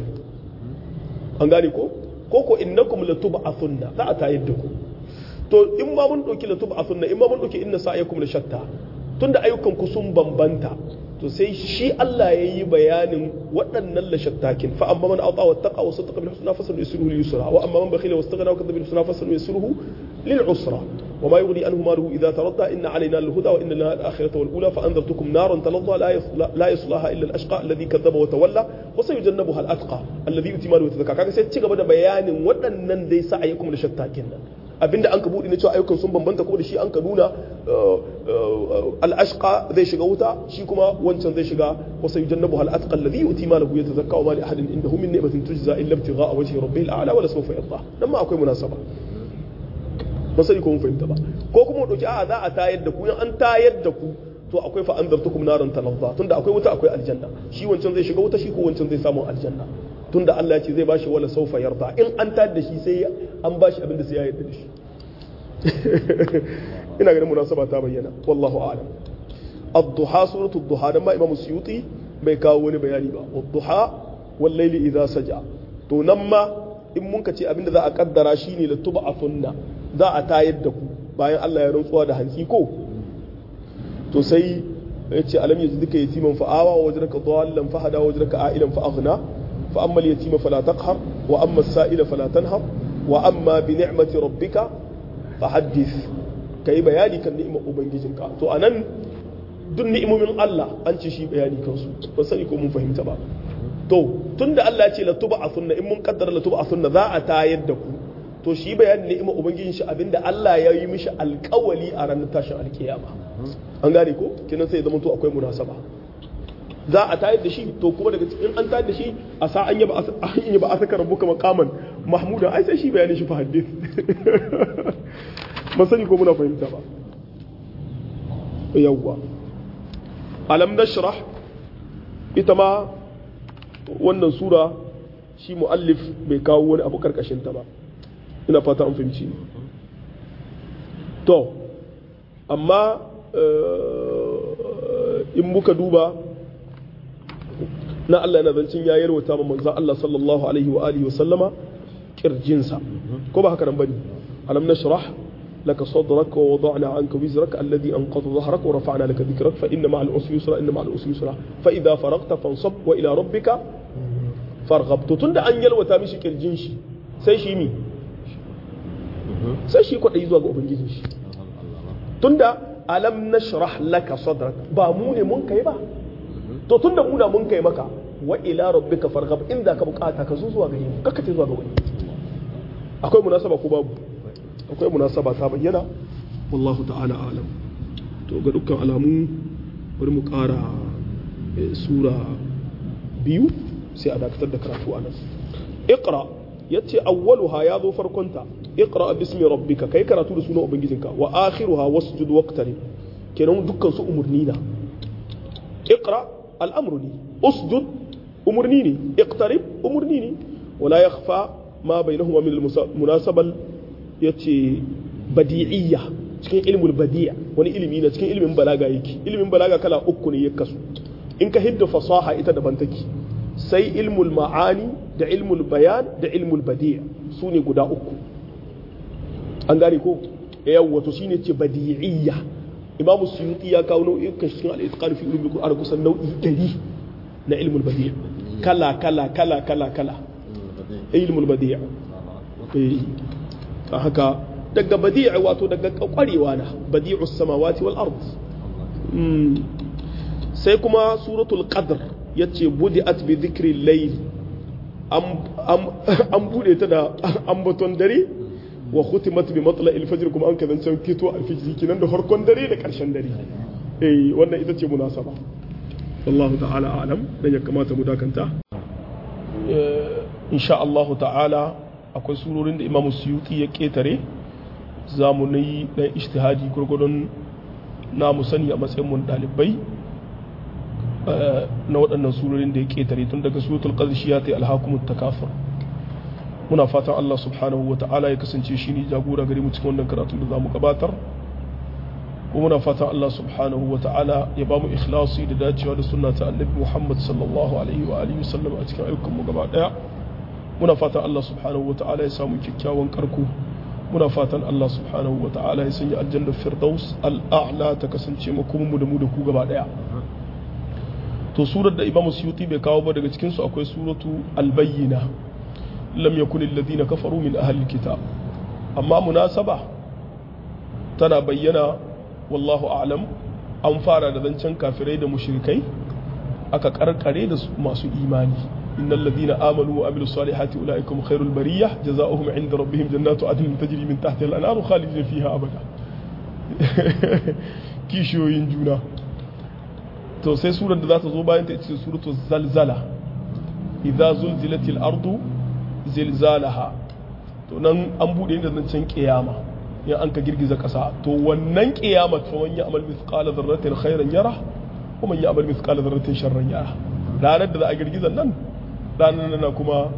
an gane ko ko ko innakum latub'athunna za a tayar da ku to in ma mun ɗauki latub a sunna in ma mun ɗauki inna sa'ayakum la shatta tunda ayyukan ku sun bambanta to sai shi Allah ya yi bayanin waɗannan la shattakin fa amma man ata wattaqa wa saddaqa bil husna fasanu yusruhu lil yusra wa amma man bakhila wastaghna wa kadhaba bil husna fasanu yusruhu lil usra wa ma yughni anhu maluhu idha taradda inna alayna al huda wa inna lana al akhirata wal ula fa anzartukum naran taladda la yaslaha illa al ashqa alladhi kadhaba wa tawalla wa sayujannabuha al atqa alladhi yuti maluhu tadhakka kaga sai ci gaba da bayanin waɗannan dai sa'ayakum la shattakin nan abinda an ka buɗe na cewa ayyukan sun bambanta kuma da shi an ka nuna al'ashqa zai shiga wuta shi kuma wancan zai shiga wasu yi jannabu al'atqa alladhi yuti malahu yatazakka wa ma li ahadin indahu min ni'matin tujza illa ibtigha'a wajhi rabbil a'la wa la sawfa yarda dan ma akwai munasaba ba sai ko mun fahimta ba ko kuma mu dauki a'a za a tayar da ku in an tayar da ku to akwai fa anzartukum naran talazza tunda akwai wuta akwai aljanna shi wancan zai shiga wuta shi ko wancan zai samu aljanna tunda Allah ya ce zai bashi wala saufa yarda in an tayar da shi sai an bashi abin da sai ya yarda da shi ina ganin munasaba ta bayyana wallahu a'lam ad-duha suratu ad-duha dan ma imam suyuti bai kawo wani bayani ba ad-duha wal layli idha saja to nan ma in mun ka ce abinda za a kaddara shine la tub'athunna za a tayar da ku bayan Allah ya rantsuwa da hantsi ko to sai ya ce alam yajdika yatiman fa'awa wa wajraka dhallan fahada wa wajraka a'ilan fa aghna fa amma al-yatima fala taqhar wa amma as-sa'ila fala tanhar wa amma bi ni'mati rabbika fahaddith kai bayani kan ni'imar ubangijinka to anan duk ni'imomin Allah an ce shi bayani kansu ba sani ko mun fahimta ba to tunda Allah ya ce la tub'athunna in mun kaddara la tub'athunna za a tayar da ku to shi bayanin ni'imar ubangijin shi abinda Allah ya yi mishi alƙawali a ranar tashin alkiyama an gane ko kinan sai zama to akwai munasaba za a tayar da shi to kuma daga cikin an tayar da shi a sa an yaba an yaba asaka rabbuka maqaman mahmuda ai sai shi bayanin shi fa hadith ba sani ko muna fahimta ba yawwa alam nashrah ita ma wannan sura shi muallif bai kawo wani abu karkashin ta ba ina fata an fahimci to amma in muka duba na Allah yana zancin ya yarwata ma manzan Allah sallallahu alaihi wa alihi wa sallama kirjinsa ko ba haka nan bane alam nashrah laka sadrak wa wada'na anka wizrak alladhi anqadha dhahrak wa rafa'na laka dhikrak fa inna ma'al usri yusra inna ma'al usri yusra fa idha faragta fansab wa ila rabbika farghab to tunda an yalwata mishi kirjin shi sai shi mi sai shi kwaɗayi zuwa ga ubangijin shi tunda alam nashrah laka sadrak ba mu ne mun kai ba to tunda mu na mun kai maka wa ila rabbika farghab inda ka bukata ka zo zuwa gare mu kakka ce zuwa ga wani akwai munasaba ko babu akwai munasaba ta bayyana wallahu ta'ala alam to ga dukkan alamu bari mu ƙara sura biyu sai a dakatar da karatu a nan iqra yace awwaluha ya zo farkonta iqra bismi rabbika kai karatu da sunan ubangijinka wa akhiruha wasjud waqtarib kenan dukkan su umurni na iqra al'amru ne usjud umurni ne iqtarib umurni ne wala yakhfa ma bainahuma min al-munasabal yace badi'iyya cikin ilmul badi' wani ilimi na cikin ilimin balaga yake ilimin balaga kala uku ne ya kasu in ka hidda fasaha ita daban take sai ilmul ma'ani da ilmul bayan da ilmul badi' su ne guda uku an gane ko yawwa to shine ce badi'iyya imamu suyuti ya kawo nau'ikan cikin al-itqan fi ulumul qur'an kusan nau'i 100 na ilmul badi' kala kala kala kala kala ilmul badi' eh ta haka daga badi' wato daga kwarewa na badi'us samawati wal ard sai kuma suratul qadr yace budi'at bi dhikri layl an bude ta da ambaton dare wa khutimat bi matla al-fajr kuma an kazan kito al-fajr kinan da farkon dare da karshen dare eh wannan ita ce munasaba wallahu ta'ala a'lam dan ya kamata mu dakanta insha Allah ta'ala akwai surorin da Imam Suyuti ya ketare za mu yi dan ijtihadi gurgurdon na mu sani a matsayin mun dalibai na waɗannan surorin da ya ketare tun daga suratul qadr shi ya ta alhakumut takafur muna fatan Allah subhanahu wa ta'ala ya kasance shi ne jagora gare mu cikin wannan karatu da za mu gabatar kuma muna fatan Allah subhanahu wa ta'ala ya ba mu ikhlasi da dacewa da sunna ta annabi Muhammad sallallahu alaihi wa alihi wasallam a cikin ayyukan mu gaba daya muna fatan Allah subhanahu wa ta'ala ya samu kyakkyawan karko muna fatan Allah subhanahu wa ta'ala ya sanya aljanna firdaus al'a'la ta kasance mu kuma mu da mu da ku gaba daya to surar da Imam Suyuti bai kawo ba daga cikin su akwai suratu al-bayyina lam yakun alladhina kafaru min ahli alkitab amma munasaba tana bayyana wallahu a'lam an fara da zancen kafirai da mushrikai aka karkare da masu imani innal ladhina amanu wa amilus salihati ulaikum khairul bariyah jazaohum 'inda rabbihim jannatu adnin tajri min tahtiha al-anharu khalidina fiha abada kishiyoyin juna to sai surar da za ta zo bayan ta ita ce suratul zalzala idza zulzilatil ardu zilzalaha to nan an bude da zancen kiyama in an ka girgiza ƙasa to wannan ƙiyamar fa man ya'mal mithqala dharratin khairan yara wa man ya'mal mithqala dharratin sharran yara ranar da za a girgiza nan ranar nan kuma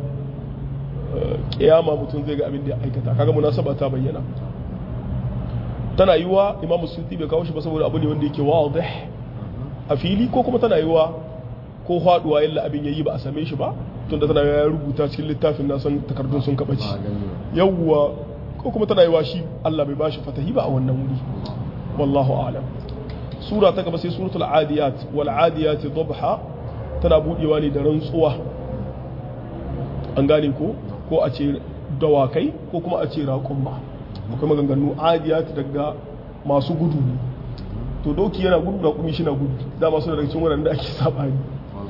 ƙiyama mutum zai ga abin da ya aikata kaga munasaba ta bayyana tana yiwa imamu suyuti bai kawo shi ba saboda abu ne wanda yake wadih a fili ko kuma tana yiwa ko faduwa yalla abin yayi ba a same shi ba tunda tana ya rubuta cikin littafin na san takardun sun kabaci yawwa ko kuma tana yiwa shi Allah bai bashi fatahi ba a wannan wuri wallahu a'lam sura ta gaba sai suratul adiyat wal adiyat dhabha tana budewa ne da rantsuwa an gane ko ko a ce dawakai ko kuma a ce raƙumma akwai maganganu adiyat daga masu gudu ne to doki yana gudu da kuma shi na gudu dama suna daga cikin wurin da ake sabani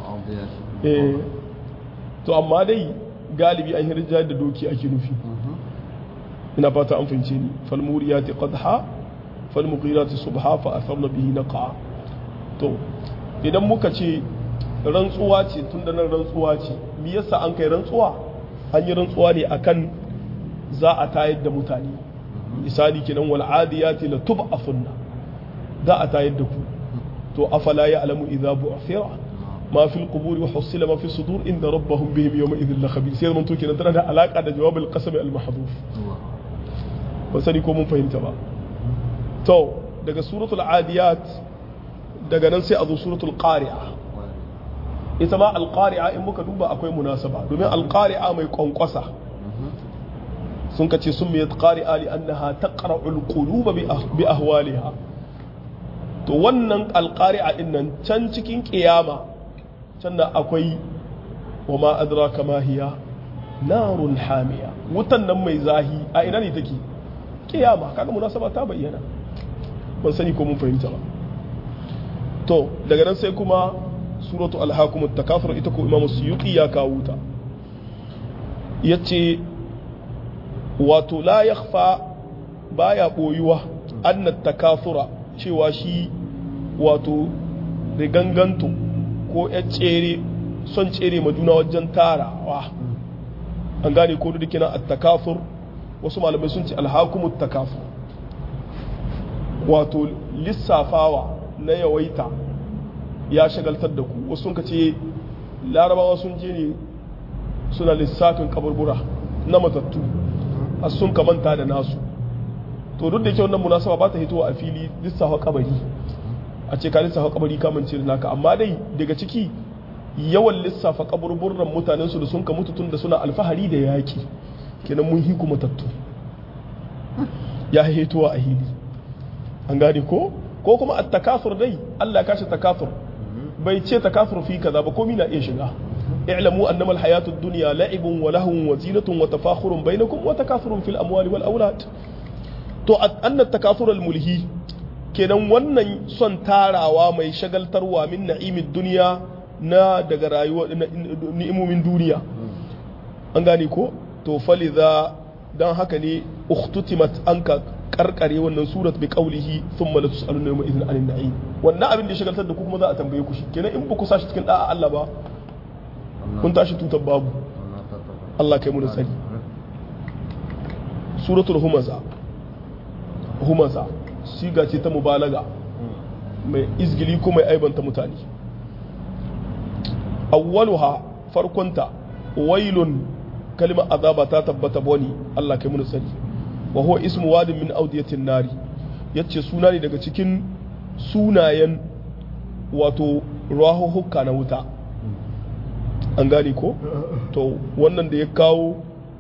eh to amma dai galibi an hirja da doki ake nufi ina fata an fahimce ni fal muriyati qadha fal mughirati subha fa atharna bihi naqa to idan muka ce rantsuwa ce tun da nan rantsuwa ce me yasa an kai rantsuwa an yi rantsuwa ne akan za a tayar da mutane misali kenan wal adiyati la tub'athunna za a tayar da ku to afala ya'lamu idza bu'thira ma fil quburi wa husila ma fi sudur inda rabbahum bihim yawma idhil la khabir sai mun to kenan tana da alaka da jawabul qasam al mahdhuf ba sani ko mun fahimta ba to daga suratul adiyat daga nan sai a zo suratul qari'a ita ma alqari'a in muka duba akwai munasaba domin alqari'a mai kwankwasa sun ka ce sun mai qari'a li annaha taqra'ul quluba bi ahwaliha to wannan alqari'a din nan can cikin kiyama can da akwai wa ma adraka ma hiya narun hamiya wutan nan mai zahi a ina ne take kiyama kaga munasaba ta bayyana ban sani ko mun fahimta ba to daga nan sai kuma suratu alhakum takafur ita ko imamu suyuti ya kawo ta yace wato la yakhfa baya boyuwa anna takafura cewa shi wato riganganto ko ya tsere son tsere ma juna wajen tarawa an gane ko da kina at-takafur wasu malamai sun ce alhakumut takafur wato lissafawa na yawaita ya shagaltar da ku wasu sun ce larabawa sun je ne suna lissafin kaburbura na matattu a sun kamanta da nasu to duk da yake wannan munasaba ba ta hitowa a fili lissafa kabari a ce ka lissafa kabari kamance da naka amma dai daga ciki yawan lissafa kaburburan mutanen su da sun ka mutu tun da suna alfahari da yaki kenan mun hiku matattu ya hitowa a hili an gane ko ko kuma at takasur dai Allah ya kashe takasur bai ce takasur fi kaza ba komai na iya shiga i'lamu annama al-hayatu ad-dunya la'ibun wa lahun wa zinatun wa tafakhurun bainakum wa takathurun fil amwali wal aulad to anna takasur al-mulhi kenan wannan son tarawa mai shagaltarwa min na'imid dunya na daga rayuwa ni'imomin duniya an gane ko to faliza dan haka ne ukhtutimat anka karkare wannan surat bi qawlihi thumma la tusaluna yawma idhin anin na'im wannan abin da ya shagaltar da ku kuma za a tambaye ku shi kenan in ba ku sashi cikin da'a Allah ba kun tashi tutar babu Allah kai mu da tsari suratul humaza humaza siga ce ta mubalaga mai izgili ko mai aibanta mutane awwaluha farkonta wailun kalimar azaba ta tabbata bani Allah kai mu da tsari wa huwa ismu wadin min audiyatin nari yace suna ne daga cikin sunayen wato rahuhukka na wuta an gane ko to wannan da ya kawo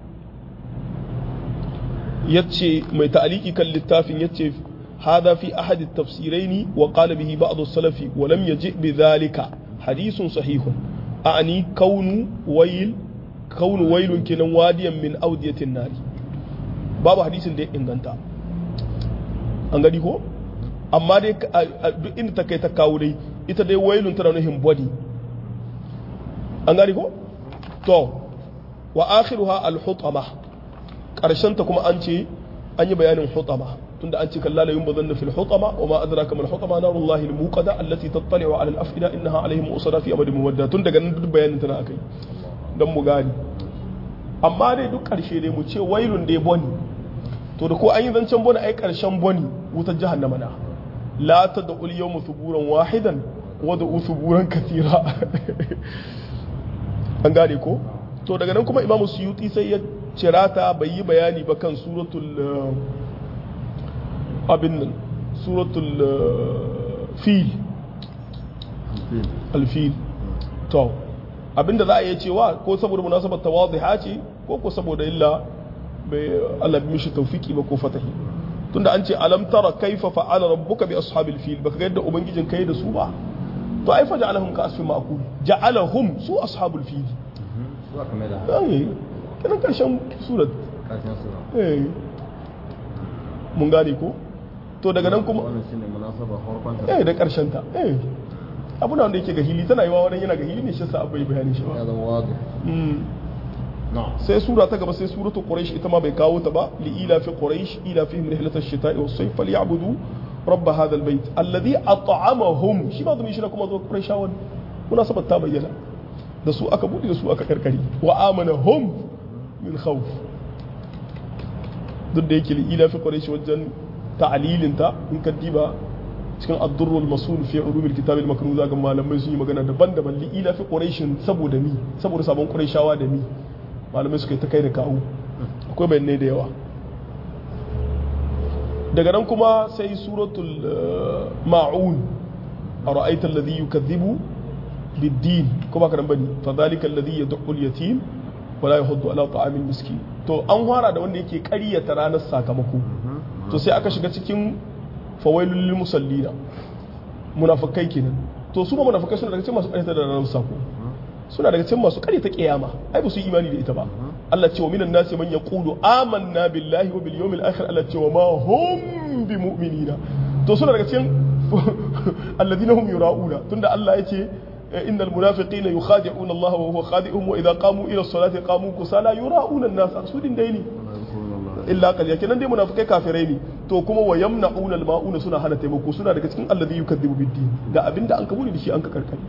yace mai ta'aliki kan littafin yace hada fi ahadi tafsiraini wa qala bihi ba'd as-salafi wa lam yaji bi dhalika hadithun sahihun a'ani kaunu wayl kaunu waylun kinan wadiyan min audiyatin nari babu hadisin da ya inganta an gani ko amma dai duk inda ta kai ta kawo dai ita dai wailun tana nuhin body an gani ko to wa akhiruha al-hutama karshen ta kuma an ce an yi bayanin hutama tunda an ce kalla la yunbadhanna fil hutama wa ma adraka mal hutama narullahi al-muqada allati tattali'u ala al-afida innaha alaihim usada fi amadin muwadda tun daga nan duk bayanin tana akai dan mu gani amma dai duk karshe dai mu ce wailun dai boni to da ko an yi zancen boni ai karshen boni wutar jahannama na la ta da ul yawmu thuburan wahidan wa da thuburan kathira an gane ko to daga nan kuma imamu suyuti sai ya cirata bai yi bayani ba kan suratul abin nan suratul fil alfil to abinda za a iya cewa ko saboda munasabar tawadhiha ce ko ko saboda illa bai Allah bi mishi tawfiki ba ko fatahi tunda an ce alam tara kaifa fa'ala rabbuka bi ashabil fil baka ga yadda ubangijin kai da su ba to ai fa ja'alahum ka asfin ma'kul ja'alahum su ashabul fil Zuwa kame da ai kenan karshen surat ƙarshen sura. eh mun gane ko to daga nan kuma Wannan shine munasaba farkon ta. eh da karshen ta eh abuna wanda yake ga hili tana yi wa wani yana ga hili ne shi yasa abai bayani shi Ya ba zama wazi. Mm. Na'am. sai sura ta gaba sai suratul quraish ita ma bai kawo ta ba li ila fi quraish ila fihim rihlatash shita'i was sayf falyabudu rabb hadha albayt alladhi at'amahum shi ba zumi shi na kuma zo quraishawan munasabat ta bayyana da su aka bude da su aka karkari wa amanahum min khawf duk da yake li ila fi quraish wajen ta'lilin ta in ka diba cikin ad-durrul masul fi ulumil kitab al-maknun ga malamai sun yi magana daban-daban li ila fi quraish saboda mi saboda sabon quraishawa da mi malamai suka yi ta kai da kawo akwai bayanai da yawa daga nan kuma sai suratul eh, ma'un a ra'aitar ladhi yukadhibu bid-din ko baka nan bane fa dhalika alladhi yad'u al-yatim wa la yahuddu ala ta'amil miskin to an fara da wanda yake ƙaryata ranar sakamako to sai aka shiga cikin fawailul lil musallina munafikai kenan to su ba munafikai suna daga cikin masu ƙaryata da ranar sako suna daga cikin masu ƙaryata kiyama ai ba su yi imani da ita ba Allah ce wa minan nasi man yaqulu amanna billahi wa bil yawmil akhir Allah ce wa ma hum bi mu'minina to suna daga cikin alladhina hum yura'una tunda Allah ya ce innal munafiqina yukhadi'una Allah wa huwa khadi'uhum wa idha qamu ila as-salati qamu kusala yura'una an-nas sudin dai ne illa qaliya kenan dai munafikai kafirai ne to kuma wa yamna'una al-ma'una suna hana taimako suna daga cikin alladhi yukadhibu bid-din ga abinda an kabuli da shi an ka karkare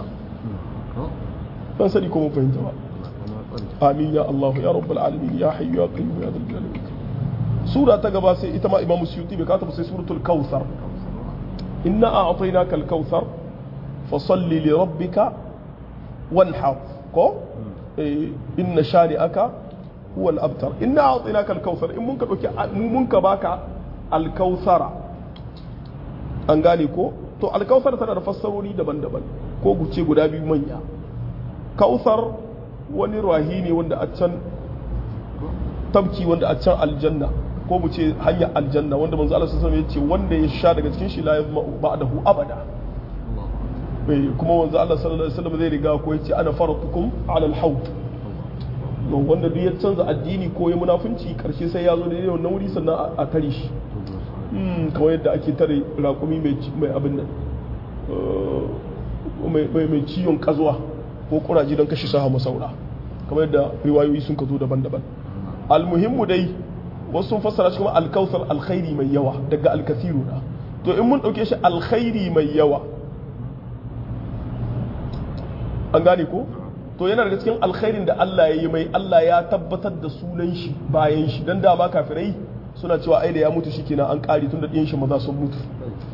ban sani ko mun fahimta ba amin ya Allah ya rabbal alamin ya hayyu ya qayyum ya dhal jalali wal ikram sura ta gaba sai ita ma imam suyuti bai kata ba sai suratul kautsar inna a'tainaka al-kautsar fasalli li rabbika wanhar ko eh, inna shani'aka huwa al-abtar inna a'tainaka al-kautsar in mun ka dauki mu mun ka baka al-kautsara an gane ko to al-kautsar tana da fassarori daban-daban ko guce guda biyu manya kautsar wani rahi ne wanda a can tabki wanda a can aljanna ko mu ce hanyar aljanna wanda manzo Allah sallallahu alaihi wasallam ya ce wanda ya sha daga cikin shi la yazma ba'dahu abada bai kuma manzo Allah sallallahu alaihi wasallam zai riga ko ya ce ana faratukum ala al-hawd no wanda duk ya canza addini ko ya munafunci karshe sai ya zo da wannan wuri sannan a- a tare shi Hmm, kamar yadda ake tare raƙumi mai ci- mai abin nan eh, mai- mai mai ciwon kazuwa ko kuraji don kashe saha masaura kamar yadda riwayoyi sun ka zo daban-daban almuhimmu dai wasu sun fassara shi kuma alkausar alkhairi mai yawa daga alkasiru na to in mun ɗauke shi alkhairi mai yawa an gane ko to yana daga cikin alkhairin da Allah ya yi mai Allah ya tabbatar da sunan shi bayan shi dan dama kafirai suna cewa ai da ya mutu shikenan an kare tun da ɗiyan shi maza sun mutu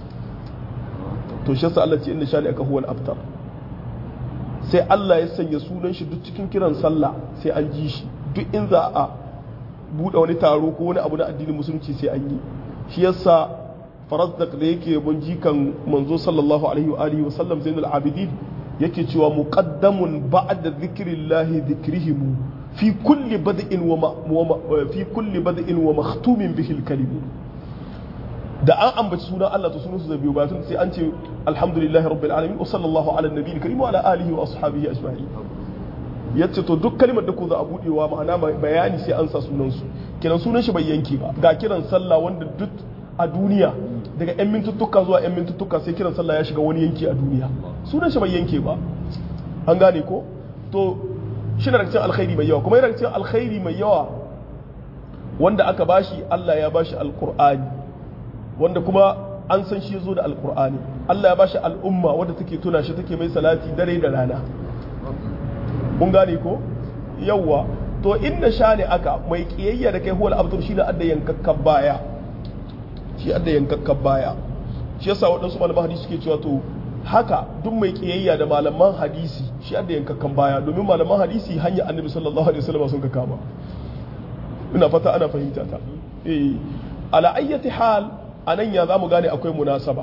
to shi yasa Allah ce inna shani aka huwal abtar sai Allah ya sanya sunan shi duk cikin kiran sallah sai an ji shi duk in za a buɗe wani taro ko wani abu na addinin musulunci sai an yi shi yasa farazdak da yake yabon jikan manzo sallallahu alaihi wa alihi wa sallam zainul abidin yake cewa muqaddamun ba'da dhikrillahi dhikrihim fi kulli bad'in wa ma- wa ma- fi kulli bad'in wa makhtumin bihi al-kalim da an ambaci sunan Allah to sunan su zai biyo bayan sai an ce alhamdulillahi rabbil alamin wa sallallahu ala nabiyil karim wa ala alihi wa ashabihi ajma'in yace to duk kalmar da ku za a budewa ma'ana mai bayani sai an sa sunan su kiran sunan shi bai yanke ba ga kiran sallah wanda duk a duniya daga yan mintuttuka zuwa yan mintuttuka sai kiran sallah ya shiga wani yanki a duniya sunan shi bai yanke ba an gane ko to shi na daga cikin alkhairi mai yawa kuma yana daga cikin alkhairi mai yawa wanda aka bashi Allah ya bashi alqur'ani wanda kuma an san shi zo da alqur'ani Allah ya bashi al'umma wadda take tuna shi take mai salati dare da rana mun gane ko yawwa to inna shani aka mai kiyayya da kai huwal abtar shi da adda yankakkan baya shi adda yankakkan baya shi yasa waɗansu malaman hadisi suke cewa to haka duk mai kiyayya da malaman hadisi shi adda yankakkan baya domin malaman hadisi hanya annabi sallallahu alaihi wasallam sun ka kama ina fata ana fahimta ta eh ala ayyati hal anan ya zamu gane akwai munasaba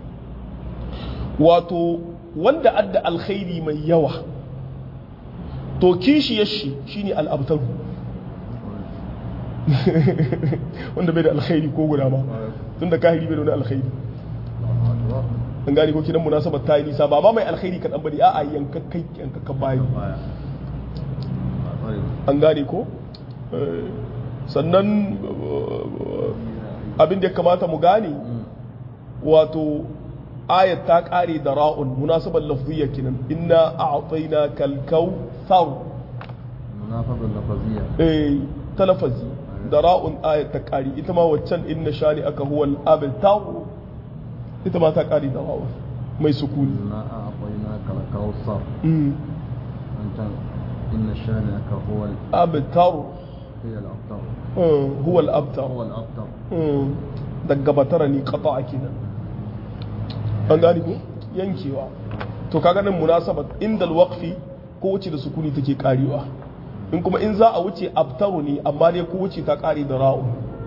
wato wanda adda alkhairi mai yawa to kishiyar shi shine al'abtaru wanda bai da alkhairi ko guda ba tunda kahiri bai da wani alkhairi an gane ko kidan munasabar ta yi nisa ba ma mai alkhairi kaɗan bane a'a yankakkai yankakkan bayi an gane ko sannan abin da ya kamata mu gane wato ayat ta kare da ra'un munasabar lafziyya kinan inna a'tayna kalkau thar munafazar lafaziyya eh talafazi da ra'un ayat ta kare ita ma waccan inna shani aka huwa al-abtar ita ma ta kare da ra'un mai sukuni na a akwai na kalkawsar mm an can inna shani aka huwa abtar hiya al-abtar mm, huwa al-abtar huwa al-abtar mm, daga batara ni qata'a kenan an gani ko yankewa to kaga nan munasabat inda alwaqfi ko wuce da sukuni take karewa in kuma in za a wuce abtaru ne amma dai ko wuce ta kare da ra'u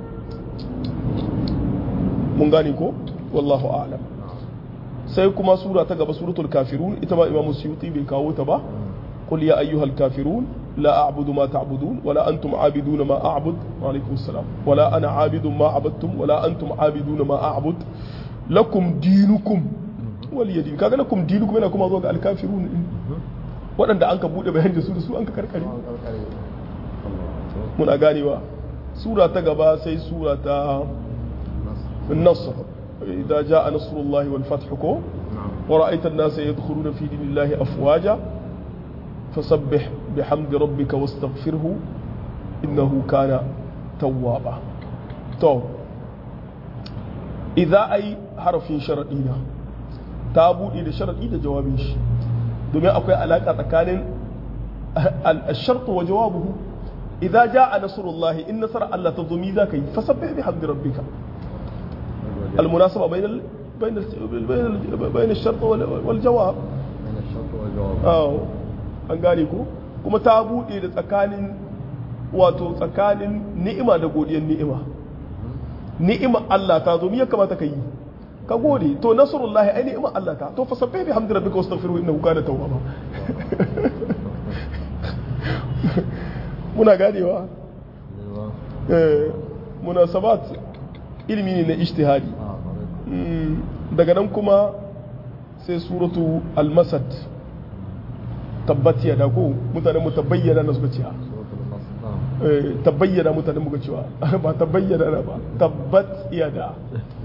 mun gane ko wallahu a'lam sai kuma sura ta gaba suratul kafirun ita ma imamu suyuti bai kawo ta ba qul ya ayyuhal kafirun la a'budu ma ta'budun wala antum a'biduna ma a'bud wa alaikum assalam wala ana a'bidun ma a'badtum wala antum a'biduna ma a'bud lakum dinukum waliya din kaga lakum dinukum yana kuma zuwa ga alkafirun din waɗanda an ka bude bayan da su da su an ka karkare muna ganewa sura ta gaba sai sura ta النصر إذا جاء نصر الله والفتح كو ورأيت الناس يدخلون في دين الله أفواجا فسبح بحمد ربك واستغفره إنه كان توابا تو إذا أي حرف شرعينا تابو إلى شرعي ده جوابين شي دومي أكوي علاقة تكانين الشرط وجوابه إذا جاء نصر الله إن نصر الله تضمي ذاك فسبح بحمد ربك المناسبة بين ال... بين ال... بين ال... بين الشرط وال... والجواب من الشرط والجواب awo an gane ko kuma ta buɗe da tsakanin wato tsakanin ni'ima da godiyar ni'ima ni'ima Allah ta zo me ya kamata ka yi ka gode to nasrullahi ai ni'ima Allah ta to fasabbih bihamdi rabbika wastaghfiruhu innahu kana tawwaba muna ganewa eh munasabat ilimi ne na ijtihadi ah correct Mm, daga nan kuma sai suratu al-masad tabbat ya ko mutanen mu tabayyana na suka ce suratul nasr eh, tabayyana mutanen muka cewa ba tabayyana na ba tabbat yada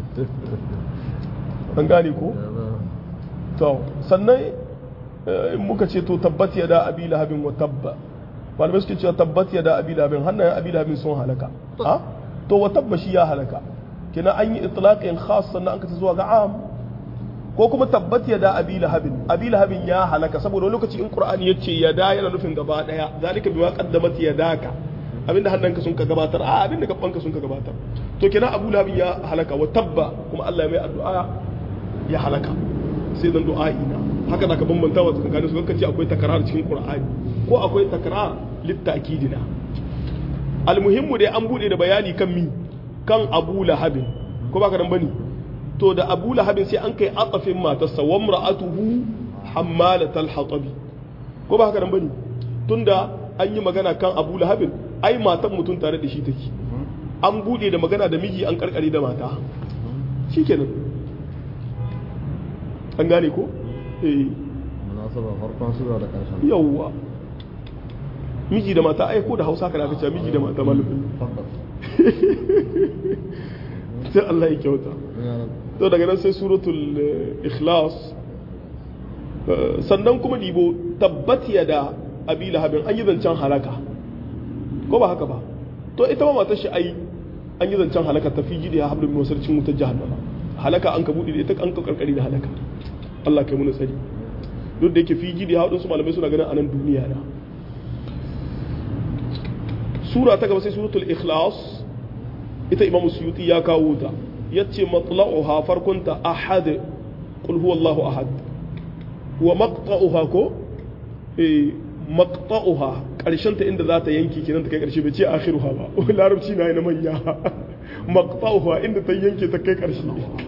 an gane ko to sannan eh, in muka ce to tabbat yada abi lahabin wa tabba malamai suke cewa tabbat yada abi lahabin hannayen abi lahabin sun halaka ha to wa tabba shi ya halaka kina an yi itlaqin khas sannan an ka zuwa ga am ko kuma tabbat yada abi lahabin abi lahabin ya halaka saboda wani lokaci in qur'ani yace yada yana nufin gaba daya zalika bima qaddamat yadaka abinda hannanka sun ka gabatar a abinda gabanka sun ka gabatar to kina abu lahabin ya halaka wa tabba kuma Allah ya mai addu'a ya halaka sai dan du'a'i na haka da ka bambanta wa tsakanin su kan ce akwai takrar cikin qur'ani ko akwai takrar littakidina almuhimmu dai an bude da bayani kan mi kan abu lahabin ko baka dan bane to da abu lahabin sai an kai atafin matarsa wa imra'atuhu hammalatal hatabi ko ba haka nan bane tunda an yi magana kan abu lahabin ai matan mutum tare da shi take an bude da magana da miji an karkare da mata shikenan an gane ko eh munasaba farkon sura da karshen yawwa miji da mata ai ko da hausa kana kace miji da mata malamin tabbas sai Allah ya kyauta ya to daga nan sai suratul eh, ikhlas Eh, sannan kuma dibo tabbat da abi lahabin an yi zancen halaka ko ba haka ba to ita ma matar shi ai an yi zancen halaka ta fi da ya hablum min wasarcin wutar jahannama halaka an ka bude da ita an ka karkari da halaka Allah kai mu tsari duk da yake fi da ya haɗin su malamai suna ganin anan duniya na sura ta gaba sai suratul ikhlas ita imam suyuti ya kawo ta yace matla'uha farkunta ahad qul huwallahu ahad wa maqta'uha ko eh maqta'uha karshen ta inda za ta yanki kenan ta kai karshe bai ce akhiruha ba larabci na na manya maqta'uha inda ta yanke ta kai karshe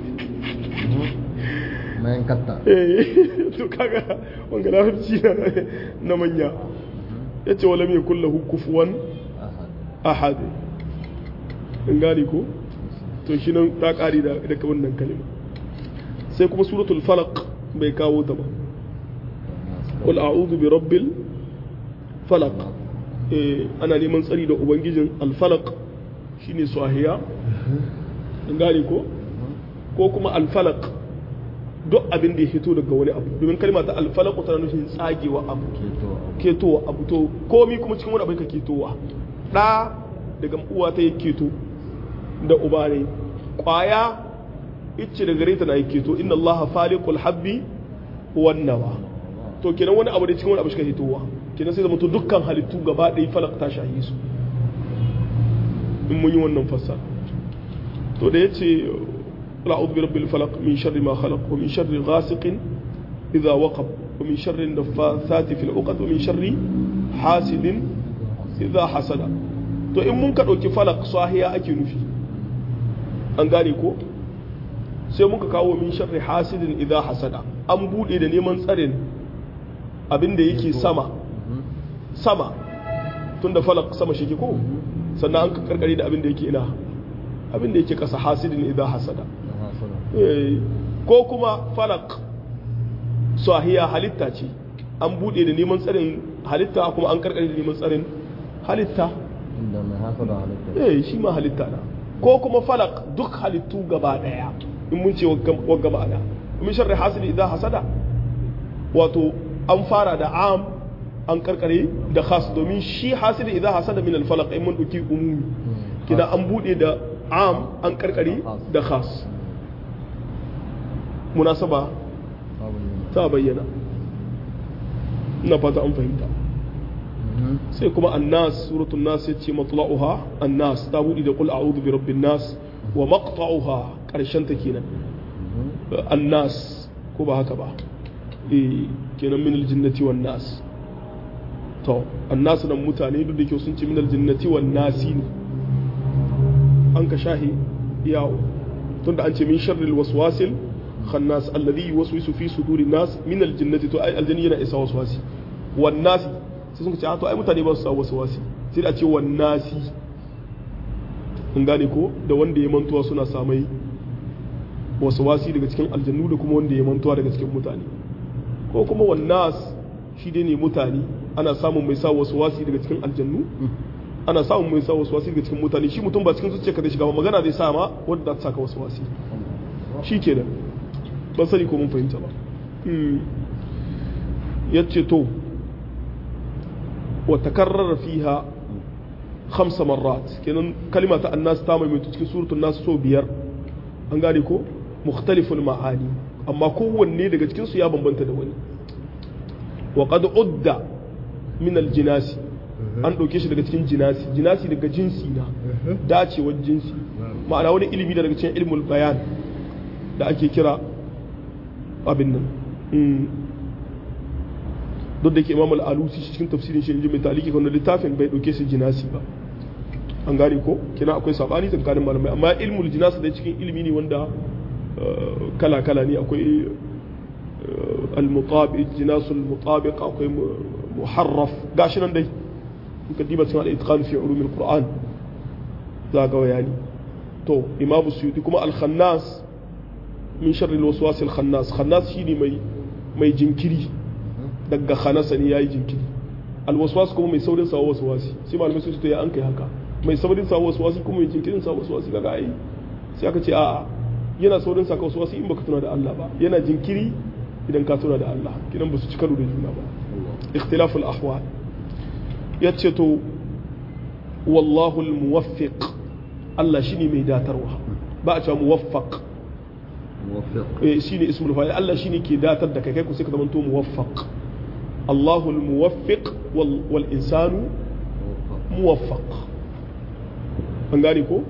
mayan katta eh to kaga wanga larabci na na manya yace wala mai kullahu kufuwan ahad ahad in gane ko to shi nan ta kari da daga wannan kalima sai kuma suratul falaq bai kawo ta ba qul a'udhu bi rabbil falaq eh ana neman tsari da ubangijin al falaq shine sahiya in gane ko ko kuma al falaq duk abin da ya fito daga wani abu domin kalma ta al falaq tana nufin tsagewa abu keto ketowa abu to komi kuma cikin wani abin ka ketowa ɗa daga uwa ta yi keto da uba ne ƙwaya icce da gare ta na yi keto inna allaha faliqul habbi wan nawa to kenan wani abu da cikin wani abu shi ka hitowa kenan sai zama to dukkan halittu gaba ɗaya falak ta shahi su in mun yi wannan fassa to da yace qul a'udhu bi rabbil falaq min sharri ma khalaq wa min sharri ghasiqin idha waqab wa min sharri an-naffathati fil 'uqad wa min sharri hasidin idha hasada to in mun ka ɗauki falak sahiya ake nufi an gane ko sai muka kawo min sharri hasidin idha hasada an buɗe da neman tsarin abin da yake sama sama tun da falak sama shi ke ko sannan an ka karkare da abin da yake ina abin da yake ƙasa hasidin idha hasada Eh, ko kuma falak sahiya halitta ce an buɗe da neman tsarin halitta kuma an karkare da neman tsarin halitta inda mai hasada halitta eh shi ma halitta na ko kuma falak duk halittu gaba daya in mun ce wagga ma'ana min sharri hasidi idan hasada wato an fara da am an karkare da khas domin shi hasidi idan hasada min al-falaq in mun duki umumi kina an bude da am an karkare da khas munasaba babu ne ta bayyana ina fata an fahimta sai kuma annas suratul nas yace matla'uha annas ta budi da qul a'udhu bi rabbin nas wa maqta'uha karshen ta kenan annas ko ba haka ba eh kenan min aljinnati wan nas to annas nan mutane duk da ke sun ce min aljinnati wan nasi ne an ka shahi yawo tunda an ce min sharril waswasil khannas alladhi yuwaswisu fi sudurin nas min aljinnati to ai aljanni yana isa waswasi wan nasi sai sun ce a to ai mutane ba su sa waswasi sai da ce wan nasi in gane ko da wanda ya mantuwa suna samai waswasi daga cikin aljannu da kuma wanda ya mantuwa daga cikin mutane ko kuma wan nas shi dai ne mutane ana samun mai sa waswasi daga cikin aljannu ana samun mai sa waswasi daga cikin mutane shi mutum ba cikin zuciyarka zai shiga ba magana zai sa ma wanda za ta saka waswasi shi kenan ban sani ko mun fahimta ba ya ce to wa takarrara fiha khamsa marrat kenan kalima ta annas ta mai cikin suratul nas so biyar an gane ko mukhtaliful ma'ani amma kowanne daga cikin su ya bambanta da wani wa qad udda min al jinasi an ɗauke shi daga cikin jinasi jinasi daga jinsi na dacewar jinsi ma'ana wani ilimi da daga cikin ilmul bayan da ake kira abin nan duk da ke imam al'alusi cikin tafsirin shi mai taliki kan littafin bai ɗauke shi jinasi ba an gane ko kina akwai sabani tsakanin malamai amma ilmul jinasi da cikin ilimi ne wanda kala kala ne akwai al-mutabiq jinasul mutabiq akwai muharraf gashi nan dai in ka diba cikin al-itqan fi ulum al-qur'an za ga bayani to imam suyuti kuma al-khannas min sharri al-waswas al-khannas khannas shine mai mai jinkiri daga khanasa ne yayi jinkiri al-waswas kuma mai saurin sawa waswasi sai malamai su ce ya an kai haka mai saurin sawa waswasi kuma mai jinkirin sawa waswasi kaga ai sai aka ce a'a yana saurin saka waswasi in baka tuna da Allah ba yana jinkiri idan ka tuna da Allah kidan ba su ci karo da juna ba اختلاف الأحوال يتشتو والله الموفق الله شيني ميدا تروها بقى موفق موفق إيه شيني اسم الفاعل الله شيني كي داتر دكا كيكو سيكا دمانتو موفق الله الموفق وال والإنسان موفق موفق an gane ko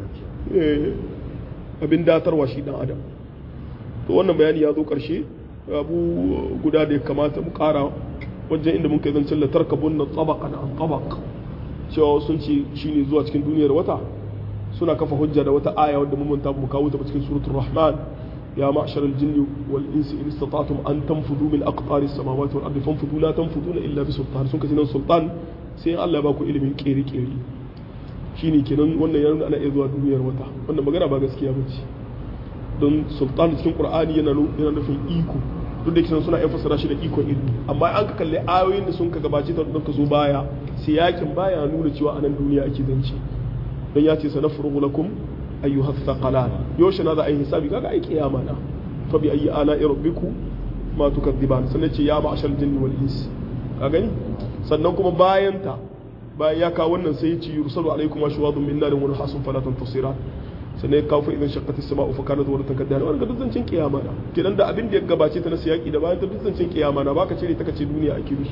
abin datarwa shi dan adam to wannan bayani ya zo karshe abu guda da ya kamata mu kara wajen inda mun kai zancen la tarkabun na tabaqan an tabaq cewa sun ce shine zuwa cikin duniyar wata suna kafa hujja da wata aya wadda mun manta mu kawo ta cikin suratul rahman ya ma'shar al-jinni wal insi in istata'tum an tanfudu min aqtaris samawati wal ardi fanfudu la tanfuduna illa bi sultan sun kace nan sultan sai Allah ya ba ku ilimin kere kere shine kenan wannan ya nuna ana iya zuwa duniyar wata wannan magana ba gaskiya ba ce don sultan cikin qur'ani yana yana nufin iko duk da kisan suna fassara shi da ikon ilmi amma an ka kalli ayoyin da sun ka gabace ta da ka zo baya sai yakin baya nuna cewa anan duniya ake zance dan ya ce sanafrugu lakum ayyuha thaqalan yaushe na za a yi hisabi kaga ai kiyama na fa bi ayyi ala rabbikum ma tukadziban sannan ce ya ma'ashal jinni wal insi ka gani sannan kuma bayan ta bayan ya kawo wannan sai ya ce yursalu alaikum ashwadun min narin wa nahasun fala tantasiran sannan ya kawo fa idan shaqqati as-sama'u fa kanat waratan kadar wannan duk zancin kiyama na kenan da abin da ya gabace ta na siyaki da bayan ta duk zancin kiyama na baka cire ta kace duniya ake rushi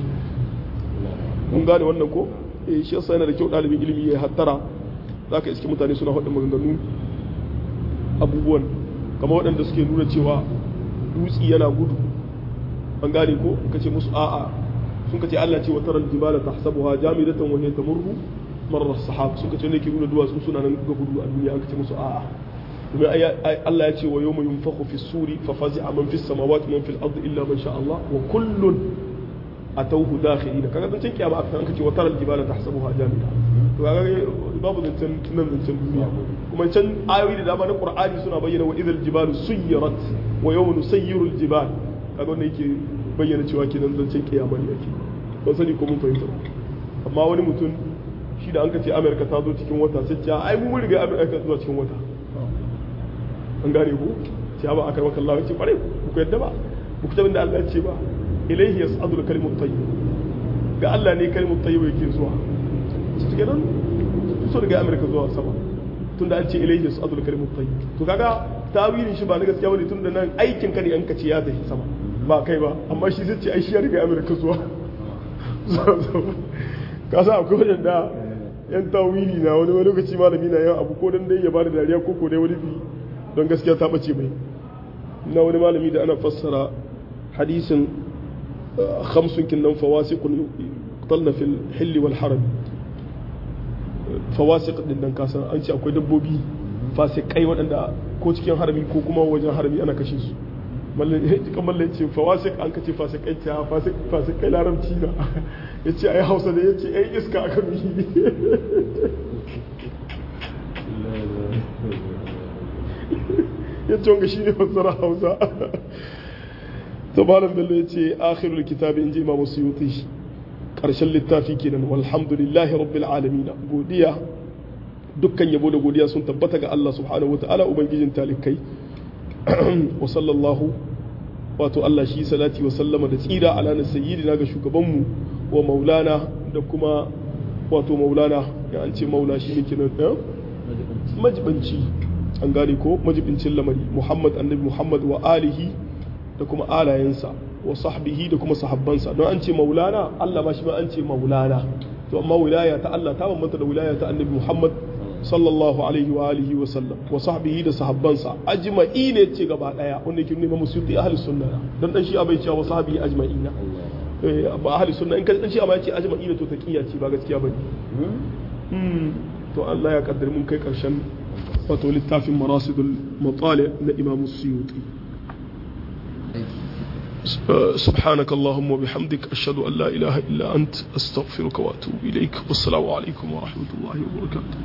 mun gane wannan ko eh shi yasa yana da kyau dalibin ilimi ya hattara zaka iske mutane suna faɗin maganganu abubuwan kamar waɗanda suke nuna cewa dutsi yana gudu an gane ko kace musu a'a sun kace Allah ce wa taral jibala tahsabuha jamidatan wa hiya tamurru marar sahab suka ce ne ke nuna duwatsu suna nan ga gudu a duniya aka ce musu a'a domin Allah ya ce wa yawma yunfakhu fi suri fa fazi'a man fi samawati man fil ardi illa man sha Allah wa kullun atawhu dakhilina kaga zancen kiyama aka an kace wa taral jibala tahsabuha jamida to kaga babu zancen nan zancen duniya kuma can ayoyi da dama na Qur'ani suna bayyana wa idhal jibalu suyirat wa yawma nusayyiru al jibal kaga wannan yake bayyana cewa kenan zancen kiyama ne yake ban sani ko mun fahimta amma wani mutum shi da an ka ce amerika ta zo cikin wata sai ce ai mun riga amerika zuwa cikin wata an gane ku ce ba aka maka Allah ce kware ku yadda ba ku kitabin da Allah ya ce ba ilaihi yas'adul kalimut tayyib ga Allah ne kalimut tayyib yake zuwa su kenan so daga amerika zuwa sama tunda an ce ilaihi yas'adul kalimut tayyib to kaga tawilin shi ba na gaskiya bane tunda nan aikin ka ne an ka ce ya tafi sama ba kai ba amma shi zai ce ai shi ya riga amerika zuwa ka sa akwai wadanda yan tawili na wani wani lokaci malami na yawan abu ko dan dai ya bada dariya ko ko dai wani bi don gaskiya ta bace mai na wani malami da ana fassara hadisin khamsun kin nan fawasiqun qatalna fil hilli wal haram fawasiq din nan kasan an ce akwai dabbobi fasikai waɗanda ko cikin harami ko kuma wajen harami ana kashe su kan mallan ce fawasik an kace fasikai ta fasikai larabci na ya ce ai hausa da ya ce ai iska aka mihi ya ce wanga shi ne fassara hausa to malam bello ya ce akhirul kitabi in ji imam suyuti karshen littafi kenan walhamdulillahi rabbil alamin godiya dukkan yabo da godiya sun tabbata ga Allah subhanahu wa ta'ala ubangijin talikai wa sallallahu wato Allah shi salati wa sallama da tsira ala na sayyidina ga shugabanmu wa maulana da kuma wato maulana ya an ce maula shi ne kinan ɗan majibanci an gane ko majibincin lamari muhammad annabi muhammad wa alihi da kuma alayensa wa sahbihi da kuma sahabbansa don an ce maulana Allah ma shi ma an ce maulana to amma wilaya ta Allah ta bambanta da wilaya ta annabi muhammad sallallahu alaihi wa alihi wa sallam wa sahbihi da sahabbansa ajma'i ne ce gaba daya wanda yake nuna musu yi ahli sunna dan dan shi abai cewa sahbihi ajma'ina eh ba ahli sunna in ka dan shi amma yace ajma'ina to taqiya ce ba gaskiya bane hmm to Allah ya kaddar mun kai karshen wato littafin marasidul matali na imam suyuti سبحانك اللهم وبحمدك أشهد أن لا إله إلا أنت أستغفرك وأتوب إليك والسلام عليكم ورحمة الله وبركاته